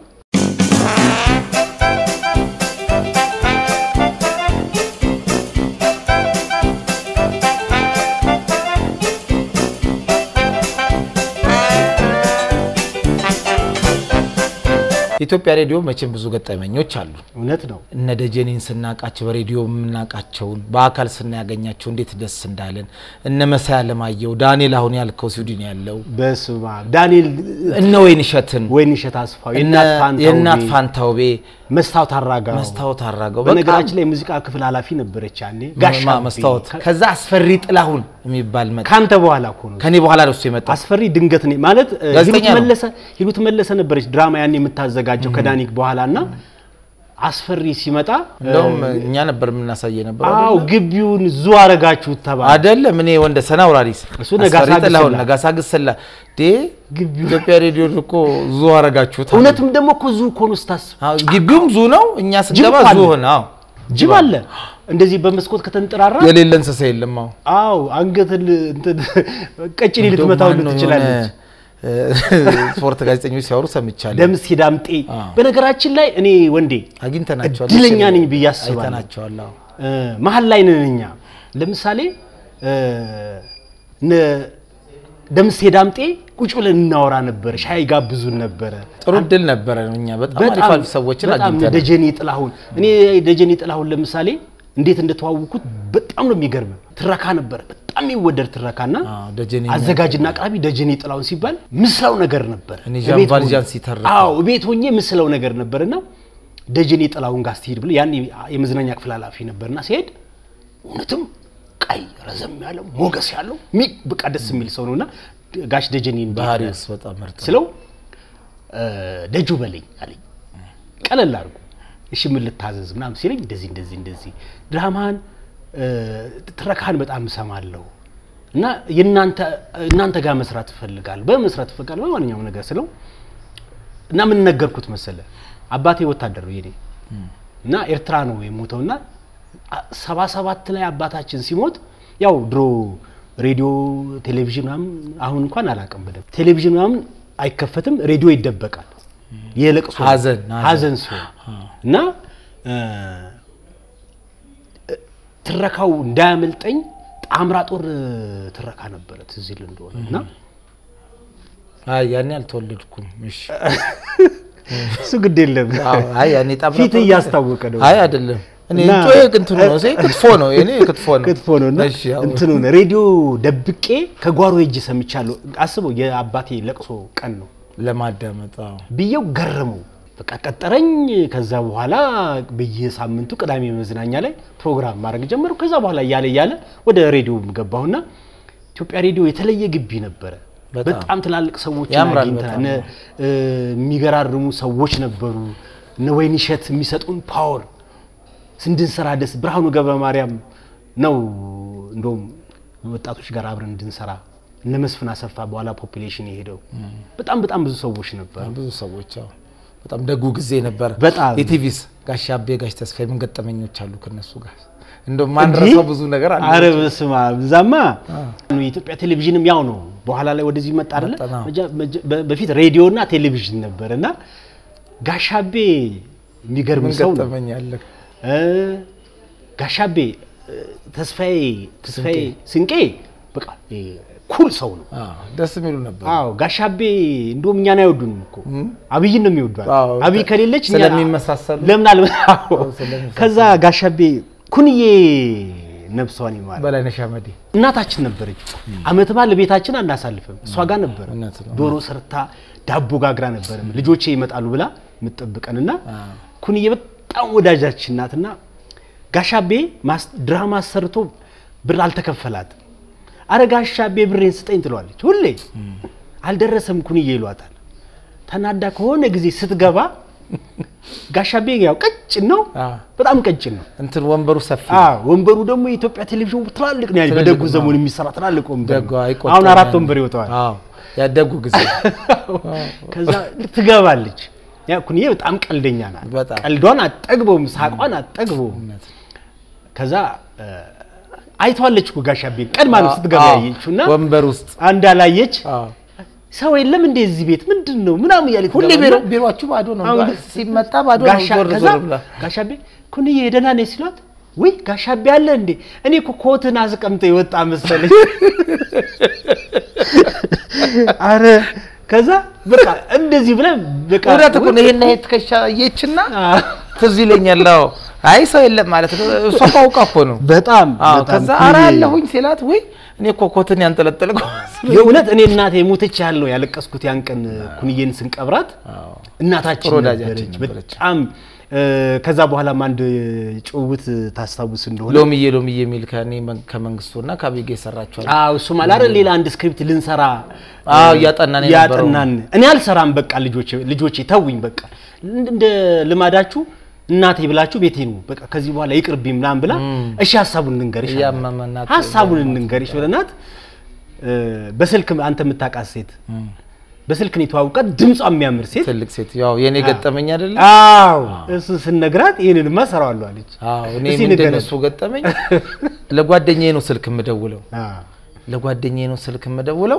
Speaker 1: ኢትዮጵያ ሬዲዮ መቼም ብዙ ገጠመኞች አሉ።
Speaker 2: እውነት ነው።
Speaker 1: እነ ደጀኔን ስናውቃቸው በሬዲዮ የምናውቃቸውን በአካል ስናያገኛቸው እንዴት ደስ እንዳለን እነ መሳይ አለማየሁ፣ ዳንኤል አሁን ያልከው ስዊድን ያለው
Speaker 2: በስመ አብ ዳንኤል
Speaker 1: እነ ወይንሸትን
Speaker 2: ወይንሸት አስፋው
Speaker 1: እነ የእናት ፋንታውቤ
Speaker 2: መስታወት አራጋው
Speaker 1: መስታወት አራገው
Speaker 2: በነገራችን ላይ የሙዚቃ ክፍል ኃላፊ ነበረች ያኔ ጋሻ
Speaker 1: ማ- መስታወት ከዛ አስፈሪ ጥላሁን የሚባል መጣ።
Speaker 2: ካንተ በኋላ እኮ ነው
Speaker 1: ከኔ በኋላ ነው እሱ የመጣ
Speaker 2: አስፈሪ ድንገት ነው ማለት እ,
Speaker 1: ጋዜጠኛ
Speaker 2: ሂሩት
Speaker 1: ነው።
Speaker 2: መለሰ ሂሩት መለሰ ነበረች ድራማ ያን የምታዘጋጀው ከዳኒክ በኋላ እና አስፈሪ ሲመጣ
Speaker 1: እንደውም እኛ ነበር የምናሳየ ነበር
Speaker 2: አው ግቢውን ዙ አረጋችሁት ተባለ።
Speaker 1: አይደለም እኔ ወንደ ሰና አውራሪስ
Speaker 2: እሱ ነጋሳ
Speaker 1: አስፈሪ ጥላሁን
Speaker 2: ግስላ።
Speaker 1: ነጋሳ ግስላ ዴ ኢትዮጵያ ሬዲዮ እኮ ዙ አረጋችሁት አሉ።
Speaker 2: እውነትም ደግሞ እኮ ዙ እኮ ነው ስታስብ
Speaker 1: አዎ፣ ግቢውም ዙ ነው። እኛ ስንገባ
Speaker 2: ጅብ
Speaker 1: ዙ
Speaker 2: አለ።
Speaker 1: ሆነ። አዎ
Speaker 2: ጅብ አለ እንደዚህ በመስኮት ከተንጠራራ
Speaker 1: የሌለ እንስሳ የለም። አዎ
Speaker 2: አው አንገትን እንትን ቀጭኔ ልትመታው
Speaker 1: እንደውም ማነው
Speaker 2: ትችላለች።
Speaker 1: የሆነ ስፖርት ጋዜጠኞች ሲያወሩ ሰምቻለሁ።
Speaker 2: ደምስ ዳምጤ
Speaker 1: አዎ።
Speaker 2: በነገራችን ላይ እኔ ወንዴ
Speaker 1: አግኝተናቸዋል።
Speaker 2: እድለኛ ነኝ ብዬ አስባለሁ።
Speaker 1: አይተናቸዋል። አዎ
Speaker 2: እ፣ መሀል ላይ ነን እኛ። ለምሳሌ እ፣ እነ ደምሴ ዳምጤ ቁጭ ብለን እናወራ ነበር፣ ሻይ ጋብዙን ነበረ።
Speaker 1: ጥሩ እድል ነበረ። እኛ በጣም አሪፍ አሪፍ ሰዎችን
Speaker 2: በጣም
Speaker 1: አግኝተናል።
Speaker 2: ደጀኔ ጥላሁን እኔ ደጀኔ ጥላሁን ለምሳሌ እንዴት እንደተዋወኩት በጣም ነው የሚገርም። ትረካ ነበረ፣ በጣም የሚወደድ ትረካና
Speaker 1: አዎ፣ ደጀኔ
Speaker 2: አዘጋጅና አቅራቢ ደጀኔ ጥላሁን ሲባል ምስለው ነገር ነበር።
Speaker 1: እኔ ዣን
Speaker 2: እቤት
Speaker 1: ቫልዣን
Speaker 2: ሆኜ-
Speaker 1: ሲተርክ
Speaker 2: አዎ ቤት ሆኜ ምስለው ነገር ነበርና ደጀኔ ጥላሁን ጋር ስትሄድ ብለ ያን የመዝናኛ ክፍል ኃላፊ ነበርና ሲሄድ እውነትም ቀይ ረዘም ያለው ሞገስ ያለው ሚ በቃ ደስ የሚል ሰው ነውና ጋሽ ደጀኔ እንዴት ነህ
Speaker 1: ባህሪውስ በጣም ምርጥ ነው።
Speaker 2: ስለው እ፣ ደጁ በለኝ አለኝ። ቀለል አድርጎ እሺ ምን ልታዘዝ ምናምን ሲለኝ እንደዚህ እንደዚህ እንደዚህ ድራማን እ፣ ትረካህን በጣም እሰማለሁ እና የእናንተ እናንተ ጋር መስራት እፈልጋለሁ በመስራት እፈልጋለሁ በማንኛውም ነገር ስለው እና ምን ነገርኩት መሰለ አባቴ ወታደር ነው የኔ እና ኤርትራ ነው የሞተውና አ- ሰባ ሰባት ላይ አባታችን ሲሞት ያው ድሮ ሬዲዮ ቴሌቪዥን ምናምን አሁን እንኳን አላውቅም በደንብ ቴሌቪዥን ምናምን አይከፈትም ሬዲዮ ይደበቃል የለቅሶ
Speaker 1: ሀዘን፣ ሀዘን።
Speaker 2: ሀዘን ሲሆን እና እ፣ ትረካው እንዳያመልጠኝ ጣምራ ጦር እ፣ ትረካ ነበረ ትዝ ይል እንደሆነ እና
Speaker 1: አይ ያኔ አልተወለድኩም። እሺ
Speaker 2: እሱ ግድ የለም
Speaker 1: አዎ፣ አይ ያኔ ጣምራ
Speaker 2: ፊት
Speaker 1: ጦር-
Speaker 2: እያስታወቀ ነው
Speaker 1: አይ አይደለም። እኔ
Speaker 2: እና-
Speaker 1: ጮዬ እንትኑ ነው እዚህ ክትፎ ነው እኔ ክትፎ ነው
Speaker 2: ክትፎ ነው እና
Speaker 1: እሺ አዎ።
Speaker 2: እንትኑ ነው ሬዲዮ ደብቄ ከጓሮ ሄጄ ሰምቻለሁ። አስበው የአባቴ ለቅሶ ቀን ነው
Speaker 1: ለማዳመጥ አዎ።
Speaker 2: ብዬው ገረመው። በቃ ቀጠረኝ። ከዛ በኋላ በየሳምንቱ ቅዳሜ መዝናኛ ላይ ፕሮግራም ማድረግ ጀመርኩ። ከዛ በኋላ እያለ እያለ ወደ ሬዲዮ ገባሁና ኢትዮጵያ ሬዲዮ የተለየ ግቢ ነበረ።
Speaker 1: በጣም።
Speaker 2: በጣም ትላልቅ ሰዎች
Speaker 1: ያምራል
Speaker 2: አግኝተናል።
Speaker 1: በጣም።
Speaker 2: እነ እ፣ የሚገራርሙ ሰዎች ነበሩ። እነ ወይንሸት የሚሰጡን ፓወር እንድንሰራ ደስ ብርሃኑ ገብረ ማርያም ነው እንደውም ወጣቶች ጋር አብረን እንድንሰራ እነ መስፍን አሰፋ በኋላ ፖፑሌሽን የሄደው በጣም በጣም ብዙ ሰዎች ነበሩ።
Speaker 1: ብዙ ሰዎች አዎ። በጣም ደጉ ጊዜ ነበረ።
Speaker 2: በጣም።
Speaker 1: የቲቪስ ጋሽ አቤ ጋሽ ተስፋዬ ምን ገጠመኞች አሉ ከነሱ ጋር እንደው ማንረሳው ብዙ ነገር አለ።
Speaker 2: አረ በስመ አብ እዛማ የኢትዮጵያ ቴሌቪዥንም ያው ነው። በኋላ ላይ ወደዚህ መጣ አይደለ?
Speaker 1: መጣ፣ አዎ።
Speaker 2: መጀ- መጀ- በ- በፊት ሬዲዮ እና ቴሌቪዥን ነበር እና ጋሻቤ የሚገርም
Speaker 1: ምን
Speaker 2: ሰው ነው።
Speaker 1: ገጠመኝ አለ?
Speaker 2: እ፣ ጋሻቤ እ፣ ተስፋዬ ተስፋዬ ስንቄ በቃ እ፣ ኩል ሰው ነው።
Speaker 1: አዎ፣ ደስ የሚሉ ነበር።
Speaker 2: አዎ ጋሻቤ እንደውም እኛን አይወዱንም እኮ አብይን ነው የሚወዷል።
Speaker 1: አዎ፣
Speaker 2: አብይ ከሌለች እኛ-
Speaker 1: ስለሚመሳሰሉ።
Speaker 2: ለምን አለ አዎ።
Speaker 1: ስለሚመሳሰሉ።
Speaker 2: ከዛ ጋሻቤ ኩንዬ ነብሷን ይማር
Speaker 1: በላይነሽ አመዴ
Speaker 2: እናታችን ነበረች። አመት በዓል ቤታችን አናሳልፍም፣ እሷ ጋር ነበር።
Speaker 1: እውነት ነው።
Speaker 2: ዶሮ ሰርታ ዳቦ ጋግራ ነበር ልጆቼ ይመጣሉ ብላ የምትጠብቀንና ኩንዬ በጣም ወዳጃችን ናትና ጋሻቤ ማስ- ድራማ ሰርቶ ብር አልተከፈላትም። አረ ጋሻቤ ብሬን ስጠኝ ትለዋለች ሁሌ። አልደረሰም ኩንዬ ይሏታል። ተናዳ ከሆነ ጊዜ ስትገባ ጋሻቤ ያው ቀጭን ነው፣
Speaker 1: አዎ።
Speaker 2: በጣም ቀጭን ነው።
Speaker 1: እንትን ወንበሩ ሰፊ
Speaker 2: አዎ ወንበሩ ደግሞ የኢትዮጵያ ቴሌቪዥን ትላልቅ ነው። ያኔ
Speaker 1: ትልልቅ
Speaker 2: በደጉ
Speaker 1: ነው።
Speaker 2: ዘመን የሚሰራ ትላልቅ ወንበር
Speaker 1: ደጎ
Speaker 2: ነው።
Speaker 1: አይቆጠርም
Speaker 2: አሁን አራት
Speaker 1: ያኔ።
Speaker 2: ወንበር ይወጣዋል።
Speaker 1: አዎ ያደጉ ጊዜ
Speaker 2: ከዛ ትገባለች። ያ ኩንዬ በጣም ቀልደኛ ናት።
Speaker 1: በጣም።
Speaker 2: ቀልዷን አጠግበውም ሳቋን አጠግበውም።
Speaker 1: እውነት።
Speaker 2: ከዛ እ፣ አይተዋለች እኮ ጋሻቤን ቀድማ ነው ስትገባ
Speaker 1: አዎ፣
Speaker 2: ያየችው እና
Speaker 1: ወንበር ውስጥ
Speaker 2: አንድ አላየች
Speaker 1: አዎ።
Speaker 2: ሰው የለም እንደ እዚህ ቤት ምንድን ነው ምናምን እያለች
Speaker 1: ሁሌ
Speaker 2: ትገባና
Speaker 1: ቢሮ ቢሮአችሁ ባዶ ነው።
Speaker 2: አሁን
Speaker 1: ሲመጣ ባዶ ነው።
Speaker 2: ጋሻ
Speaker 1: ዞር
Speaker 2: ከዛ
Speaker 1: ዞር ብላ
Speaker 2: ጋሻቤ ኩንዬ ደህና ነኝ ሲሏት ወይ ጋሻቤ አለ እንዴ እኔ እኮ ኮትን አስቀምጦ የወጣ መሰለኝ አረ ከዛ በቃ እንደዚህ ብለን በቃ
Speaker 1: እውነት እኮ ነው። ይሄን ይሄ ትከሻ አየችና
Speaker 2: አዎ።
Speaker 1: ትዝ ይለኛል። አዎ አይ ሰው የለም ማለት ነው። እሷ እኮ አውቃ እኮ ነው።
Speaker 2: በጣም
Speaker 1: አዎ
Speaker 2: በጣም
Speaker 1: ከዛ
Speaker 2: ኩንዬ-
Speaker 1: ኧረ አለሁኝ ሲላት ወይ እኔ እኮ ኮትን ያንጠለጠልኩ
Speaker 2: የእውነት እኔ እናቴ የሞተች ያህል ነው ያለቀስኩት ያን ቀን ኩንዬን ስንቀብራት እናታችን
Speaker 1: ጥሩ ወዳጃችን
Speaker 2: ነበረች
Speaker 1: ነበረች።
Speaker 2: በጣም እ፣ ከዛ በኋላም አንድ ጭውውት ታስታውስ እንደሆነ
Speaker 1: ሎሚዬ ሎሚዬ የሚል ከእኔ መን- ከመንግስቱና ከአቤጌ የሰራችኋል።
Speaker 2: አዎ እሱ ማለት አይደል ሌላ አንድ ስክሪፕት ልንሰራ
Speaker 1: አዎ
Speaker 2: እ፣
Speaker 1: እያጠናን የነበረው
Speaker 2: እያጠናን እኔ አልሰራም በቃ ልጆቼ ልጆቼ ተውኝ በቃ እንደ እንደ ልማዳችሁ እናቴ ብላችሁ ቤቴ ነው በቃ ከዚህ በኋላ ይቅርብኝ ምናምን ብላ እሺ ሀሳቡን እንንገርሽ አልናት።
Speaker 1: እያመመናት
Speaker 2: ሀሳቡን እንንገርሽ ብለናት እ፣ በስልክ አንተ የምታውቃት ሴት በስልክ ነው የተዋወቃት ድምጿ የሚያምር ሴት
Speaker 1: ትልቅ ሴት ያው የኔ ገጠመኝ አይደለ?
Speaker 2: አዎ እሱ ስንነግራት ይህንንማ እሰራዋለሁ አለች
Speaker 1: አዎ እኔ
Speaker 2: እስኪ
Speaker 1: ምንድን ነው
Speaker 2: ንገረን።
Speaker 1: እሱ ገጠመኝ ለጓደኛዬ ነው ስልክ የምደውለው
Speaker 2: አዎ።
Speaker 1: ለጓደኛዬ ነው ስልክ የምደውለው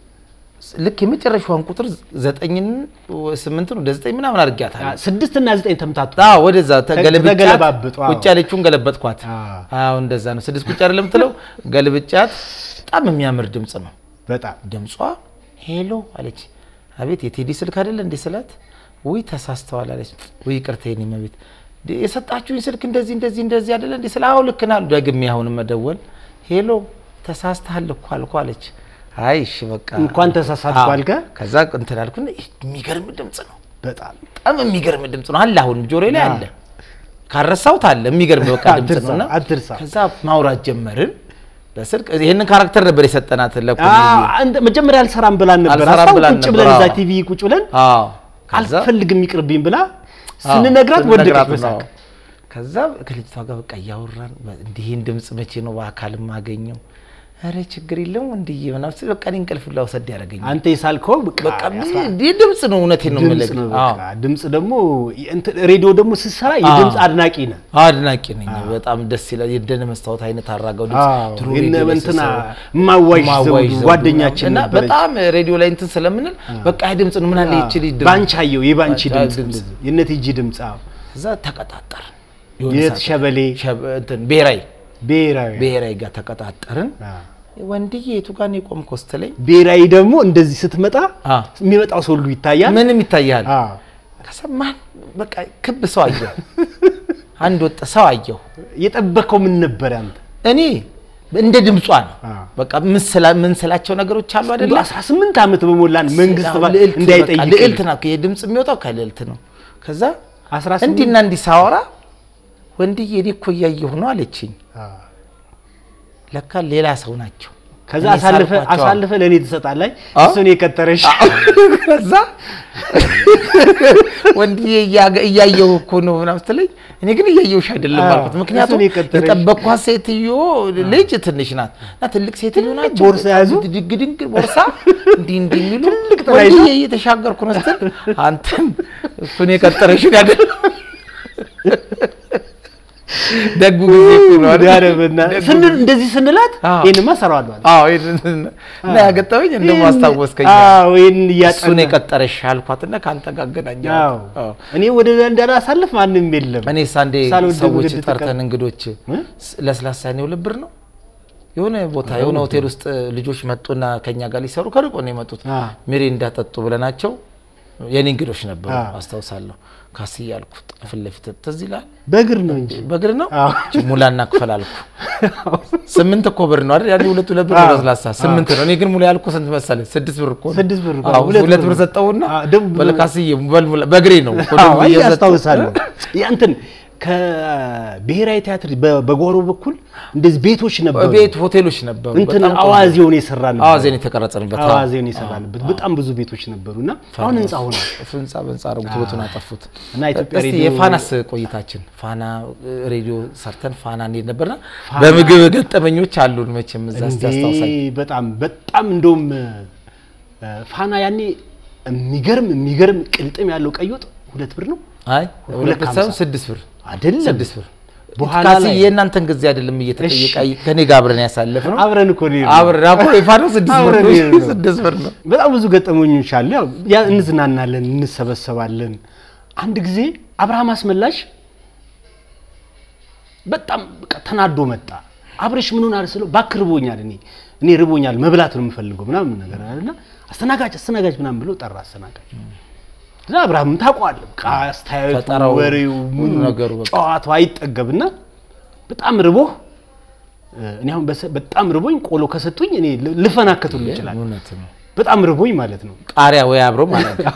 Speaker 1: ልክ የመጨረሻዋን ቁጥር ዘጠኝን ስምንትን ወደ ዘጠኝ ምናምን አድርጊያታለሁ።
Speaker 2: ስድስት እና ዘጠኝ ተምታቱ
Speaker 1: አዎ ወደዛ ተገለብጫት
Speaker 2: ተገለባብጡ፣ አዎ።
Speaker 1: ቁጭ ያለችውን ገለበጥኳት።
Speaker 2: አዎ።
Speaker 1: አዎ እንደዛ ነው። ስድስት ቁጭ አይደለም የምትለው ገልብጫት። በጣም የሚያምር ድምፅ ነው
Speaker 2: በጣም
Speaker 1: ድምጿ። ሄሎ አለች። አቤት የቴዲ ስልክ አይደለ እንዴ ስላት፣ ውይ ተሳስተዋል አለች። ውይ ይቅርታ የኔ መቤት የሰጣችሁኝ ስልክ እንደዚህ እንደዚህ እንደዚህ አይደለ እንዴ ስለ አዎ ልክ ናል። ደግሜ አሁን መደወል ሄሎ ተሳስተሃል እኮ አልኩ አለች። አይ እሺ በቃ
Speaker 2: እንኳን ተሳሳትኩ
Speaker 1: አዎ።
Speaker 2: አልከ?
Speaker 1: ከዛ እንትን አልኩና የሚገርም ድምፅ ነው
Speaker 2: በጣም
Speaker 1: በጣም የሚገርም ድምፅ ነው አለ። አሁን ጆሮዬ ላይ አለ፣ ካረሳሁት አለ። የሚገርም በቃ ድምፅ
Speaker 2: አትርሳ፣
Speaker 1: ነውና
Speaker 2: አትርሳ።
Speaker 1: ከዛ ማውራት ጀመርን በስልክ። ይሄንን ካራክተር ነበር የሰጠናት
Speaker 2: አዎ፣
Speaker 1: ለኩልዬ።
Speaker 2: አንተ መጀመሪያ አልሰራም ብላን ነበር
Speaker 1: አልሰራም
Speaker 2: አስታውስ፣
Speaker 1: ብላን
Speaker 2: ቁጭ
Speaker 1: ነበር፣
Speaker 2: ብለን እዛ
Speaker 1: አዎ።
Speaker 2: ቲቪ ቁጭ ብለን
Speaker 1: አዎ ከዛ
Speaker 2: አልፈልግም ይቅርብኝ ብላ
Speaker 1: አዎ፣
Speaker 2: ስንነግራት ወደቀች
Speaker 1: ስንነግራት
Speaker 2: በሳቅ
Speaker 1: ነው። ከዛ ከልጅቷ ጋር በቃ እያወራን እንዲህን ድምፅ መቼ ነው በአካል ማገኘው? ኧረ ችግር የለውም እንድዬ ምናምን ስል በቃ እኔ እንቅልፍ ላውሰድ ያደረገኝ
Speaker 2: አንተ የሳልከው በቃ
Speaker 1: በቃ
Speaker 2: ያስራ-
Speaker 1: ይህ ድምፅ ነው። እውነቴን ነው
Speaker 2: ድምፅ
Speaker 1: የምልህ።
Speaker 2: ነው
Speaker 1: አዎ።
Speaker 2: በቃ ድምፅ ደግሞ እንትን ሬዲዮ ደግሞ ስትሰራ የድምፅ አድናቂ ነህ
Speaker 1: አድናቂ ነኝ። በጣም ደስ ይላል። የደነ መስታወት አይነት አራጋው ድምፅ
Speaker 2: አዎ፣
Speaker 1: ድሮ
Speaker 2: የነ
Speaker 1: ሬዲዮ ላይ
Speaker 2: እንትና
Speaker 1: ስሰማ
Speaker 2: ማዋይሽ
Speaker 1: ማዋይሽ
Speaker 2: ዘውዱ
Speaker 1: ዘውዱ
Speaker 2: ጓደኛችን
Speaker 1: እና
Speaker 2: ነበረች።
Speaker 1: በጣም ሬዲዮ ላይ እንትን ስለምንል በቃ ይህ ድምፅ ነው ምን አለ ይቺ ልጅ ድምፅ
Speaker 2: ባንቻየው የባንቺ
Speaker 1: ባንቻ
Speaker 2: ድምፅ
Speaker 1: ድምፅ።
Speaker 2: እንደዚህ፣ የነ ቲጂ ድምፅ አዎ።
Speaker 1: እዛ ተቀጣጠርን።
Speaker 2: የት ሸበሌ
Speaker 1: ሸበ- እንትን ብሔራዊ
Speaker 2: ብሔራዊ
Speaker 1: ብሔራዊ ጋር ተቀጣጠርን።
Speaker 2: አዎ።
Speaker 1: ወንድዬ የቱ ጋር ነው የቆምከው ስትለኝ
Speaker 2: ብሔራዊ ደግሞ እንደዚህ ስትመጣ
Speaker 1: አ
Speaker 2: የሚመጣው ሰው ሁሉ ይታያል።
Speaker 1: ምንም ይታያል።
Speaker 2: አዎ።
Speaker 1: ከሰማን በቃ ክብ ሰው አየሁ፣ አንድ ወጥ ሰው አየሁ።
Speaker 2: የጠበቀው ምን ነበር አንተ?
Speaker 1: እኔ እንደ ድምጿ ነው
Speaker 2: አ።
Speaker 1: በቃ ምንስላ- ምንስላቸው ነገሮች አሉ አይደለ?
Speaker 2: 18 ዓመት በሞላን መንግስት
Speaker 1: አዎ፣
Speaker 2: ባ-
Speaker 1: ልዕልት
Speaker 2: እንዳይጠይቅ
Speaker 1: በቃ ልዕልት ናት። የድምፅ የሚወጣው ከልዕልት ነው። ከዛ
Speaker 2: 18
Speaker 1: እንዲና እንዲህ ሳወራ ወንድዬ እኔ እኮ እያየሁ ነው አለችኝ።
Speaker 2: አዎ።
Speaker 1: ለካ ሌላ ሰው ናቸው።
Speaker 2: ከዛ
Speaker 1: እኔ
Speaker 2: አሳልፈ
Speaker 1: ሳልኳቸው።
Speaker 2: አሳልፈ ለእኔ ትሰጣለህ።
Speaker 1: አ?
Speaker 2: እሱን የቀጠረሽ
Speaker 1: ከዛ ወንድዬ እያገ- እያየሁ እኮ ነው ምናምን ስትለኝ እኔ ግን እያየሁሽ አይደለም
Speaker 2: አዎ፣
Speaker 1: አልኩት። ምክንያቱም
Speaker 2: እሱን የቀጠረሽ።
Speaker 1: የጠበቅኳት ሴትዮ ልጅ ትንሽ ናት እና ትልቅ ሴትዮ ናቸው።
Speaker 2: ቦርሳ ያዙ።
Speaker 1: ድግድግ ቦርሳ እንዲህ እንዲህ የሚሉ
Speaker 2: ትልቅ ጥላ ይዛ።
Speaker 1: ወንድዬ እየተሻገርኩ ነው ስትል አንተም እሱን የቀጠረሽን ያደ ደጉ ጊዜ እኮ ነው አይደል?
Speaker 2: ኧረ በእናትህ
Speaker 1: ደጉ
Speaker 2: ስንል
Speaker 1: ጊዜ።
Speaker 2: እንደዚህ ስንላት
Speaker 1: አዎ።
Speaker 2: ይሄንማ እሰራዋለሁ አለ።
Speaker 1: አዎ ይሄንን እና ያገጠመኝ እንደሞ
Speaker 2: ይሄን-
Speaker 1: አስታወስከኝ።
Speaker 2: አዎ ይሄን
Speaker 1: እሱን
Speaker 2: እያጠና
Speaker 1: የቀጠረሽ አልኳትና ከአንተ ጋር አገናኘኋት።
Speaker 2: አዎ
Speaker 1: አዎ።
Speaker 2: እኔ ወደ እንዳላሳልፍ ማንም የለም።
Speaker 1: እኔ ሳንዴ
Speaker 2: ሳልወድ
Speaker 1: ሰዎች
Speaker 2: ወደ
Speaker 1: ጠርተን
Speaker 2: ተቀ-
Speaker 1: እንግዶች
Speaker 2: እ?
Speaker 1: ስ- ለስላሳ ነው ልብር ነው የሆነ ቦታ የሆነ ሆቴል ውስጥ ልጆች መጡና ከኛ ጋር ሊሰሩ ከርቆ ነው የመጡት።
Speaker 2: አ።
Speaker 1: ሚሪ እንዳጠጡ ብለናቸው የኔ እንግዶች ነበሩ
Speaker 2: አ።
Speaker 1: አስታውሳለሁ። ካስ እያልኩ ፊት ለፊት ትዝ ይላል።
Speaker 2: በእግር ነው እንጂ
Speaker 1: በእግር ነው
Speaker 2: አዎ።
Speaker 1: ሙላና ክፈል አልኩ። ስምንት እኮ ብር ነው አይደል? ያኔ ሁለት ሁለት ብር
Speaker 2: አዎ።
Speaker 1: ነው ለስላሳ ስምንት ነው። እኔ ግን ሙላ ያልኩ ስንት መሰለህ? ስድስት ብር እኮ ነው።
Speaker 2: ስድስት ብር እኮ
Speaker 1: አዎ፣
Speaker 2: ነው። ሁለት
Speaker 1: ሁለት
Speaker 2: ብር
Speaker 1: ብር
Speaker 2: ነው።
Speaker 1: ሰጠውና
Speaker 2: አዎ፣ ደግሞ-
Speaker 1: በለካስዬ በልሙላ በእግሬ ነው እኮ
Speaker 2: አዎ
Speaker 1: ደግሞ
Speaker 2: አይ
Speaker 1: እየሰጠው-
Speaker 2: አስታውሳለሁ። ያንተን ከብሔራዊ ቲያትር በ- በጓሮ በኩል እንደዚህ ቤቶች ነበሩ።
Speaker 1: ቤት ሆቴሎች ነበሩ።
Speaker 2: እንትን
Speaker 1: በጣም ቆንጆ።
Speaker 2: አዋዜውን የሰራንበት
Speaker 1: አዋዜን የተቀረጸንበት አዎ።
Speaker 2: አዋዜውን የሰራንበት በጣም ብዙ ቤቶች ነበሩ እና አሁን ህንፃ ሆኗል።
Speaker 1: ህንፃ በህንፃ አረጉት ውበቱን አጠፉት።
Speaker 2: እና ኢትዮጵያ
Speaker 1: እስቲ
Speaker 2: ሬዲዮ-
Speaker 1: የፋናስ ቆይታችን ፋና እ, ሬዲዮ ሰርተን ፋና እንዴት ነበርና በምግብ ገጠመኞች አሉን መቼም እዛ እስቲ
Speaker 2: እንዴ
Speaker 1: አስታውሳኝ።
Speaker 2: በጣም በጣም እንደውም እ፣ ፋና ያኔ የሚገርም የሚገርም ቅልጥም ያለው ቀይ ወጥ ሁለት ብር ነው
Speaker 1: አይ
Speaker 2: ሁለት
Speaker 1: ሁለት
Speaker 2: ከሀምሳ።
Speaker 1: ሳይሆን ስድስት ብር
Speaker 2: አይደለም
Speaker 1: ስድስት ብር
Speaker 2: በኋላ
Speaker 1: ካሲ
Speaker 2: ላይ-
Speaker 1: የእናንተን ጊዜ አይደለም እየተጠየቀ ከኔ ጋር አብረን ያሳለፍ ነው
Speaker 2: አብረን እኮ ነው የሄድነው።
Speaker 1: አብረን አብሮ የፋናው ስድስት ብር
Speaker 2: አብረን
Speaker 1: ነው
Speaker 2: የሄድነው።
Speaker 1: ስድስት ብር ነው
Speaker 2: በጣም ብዙ ገጠመኞች አሉ። ያው ያ እንዝናናለን፣ እንሰበሰባለን። አንድ ጊዜ አብርሃም አስመላሽ በጣም በቃ ተናዶ መጣ። አብረሽ ምን ሆናል ስለው እባክህ ርቦኛል፣ እኔ እኔ ርቦኛል መብላት ነው የምፈልገው ምናምን ነገር አለና አስተናጋጅ አስተናጋጅ ምናምን ብሎ ጠራ አስተናጋጅ። እዛ አብርሃም ታውቀዋለህ፣ በቃ አስተያየቱ፣
Speaker 1: ፈጠራው፣
Speaker 2: ወሬው፣
Speaker 1: ሁሉ
Speaker 2: ምኑ
Speaker 1: ነገሩ በቃ።
Speaker 2: ጨዋታው አይጠገብና በጣም ርቦህ እኔ አሁን በሰ- በጣም ርቦኝ ቆሎ ከሰጡኝ እኔ ል- ልፈናከት ሁሉ ይችላል።
Speaker 1: እውነት ነው
Speaker 2: በጣም ርቦኝ ማለት ነው።
Speaker 1: ቃሪያ ወይ አብሮ ማለት ነው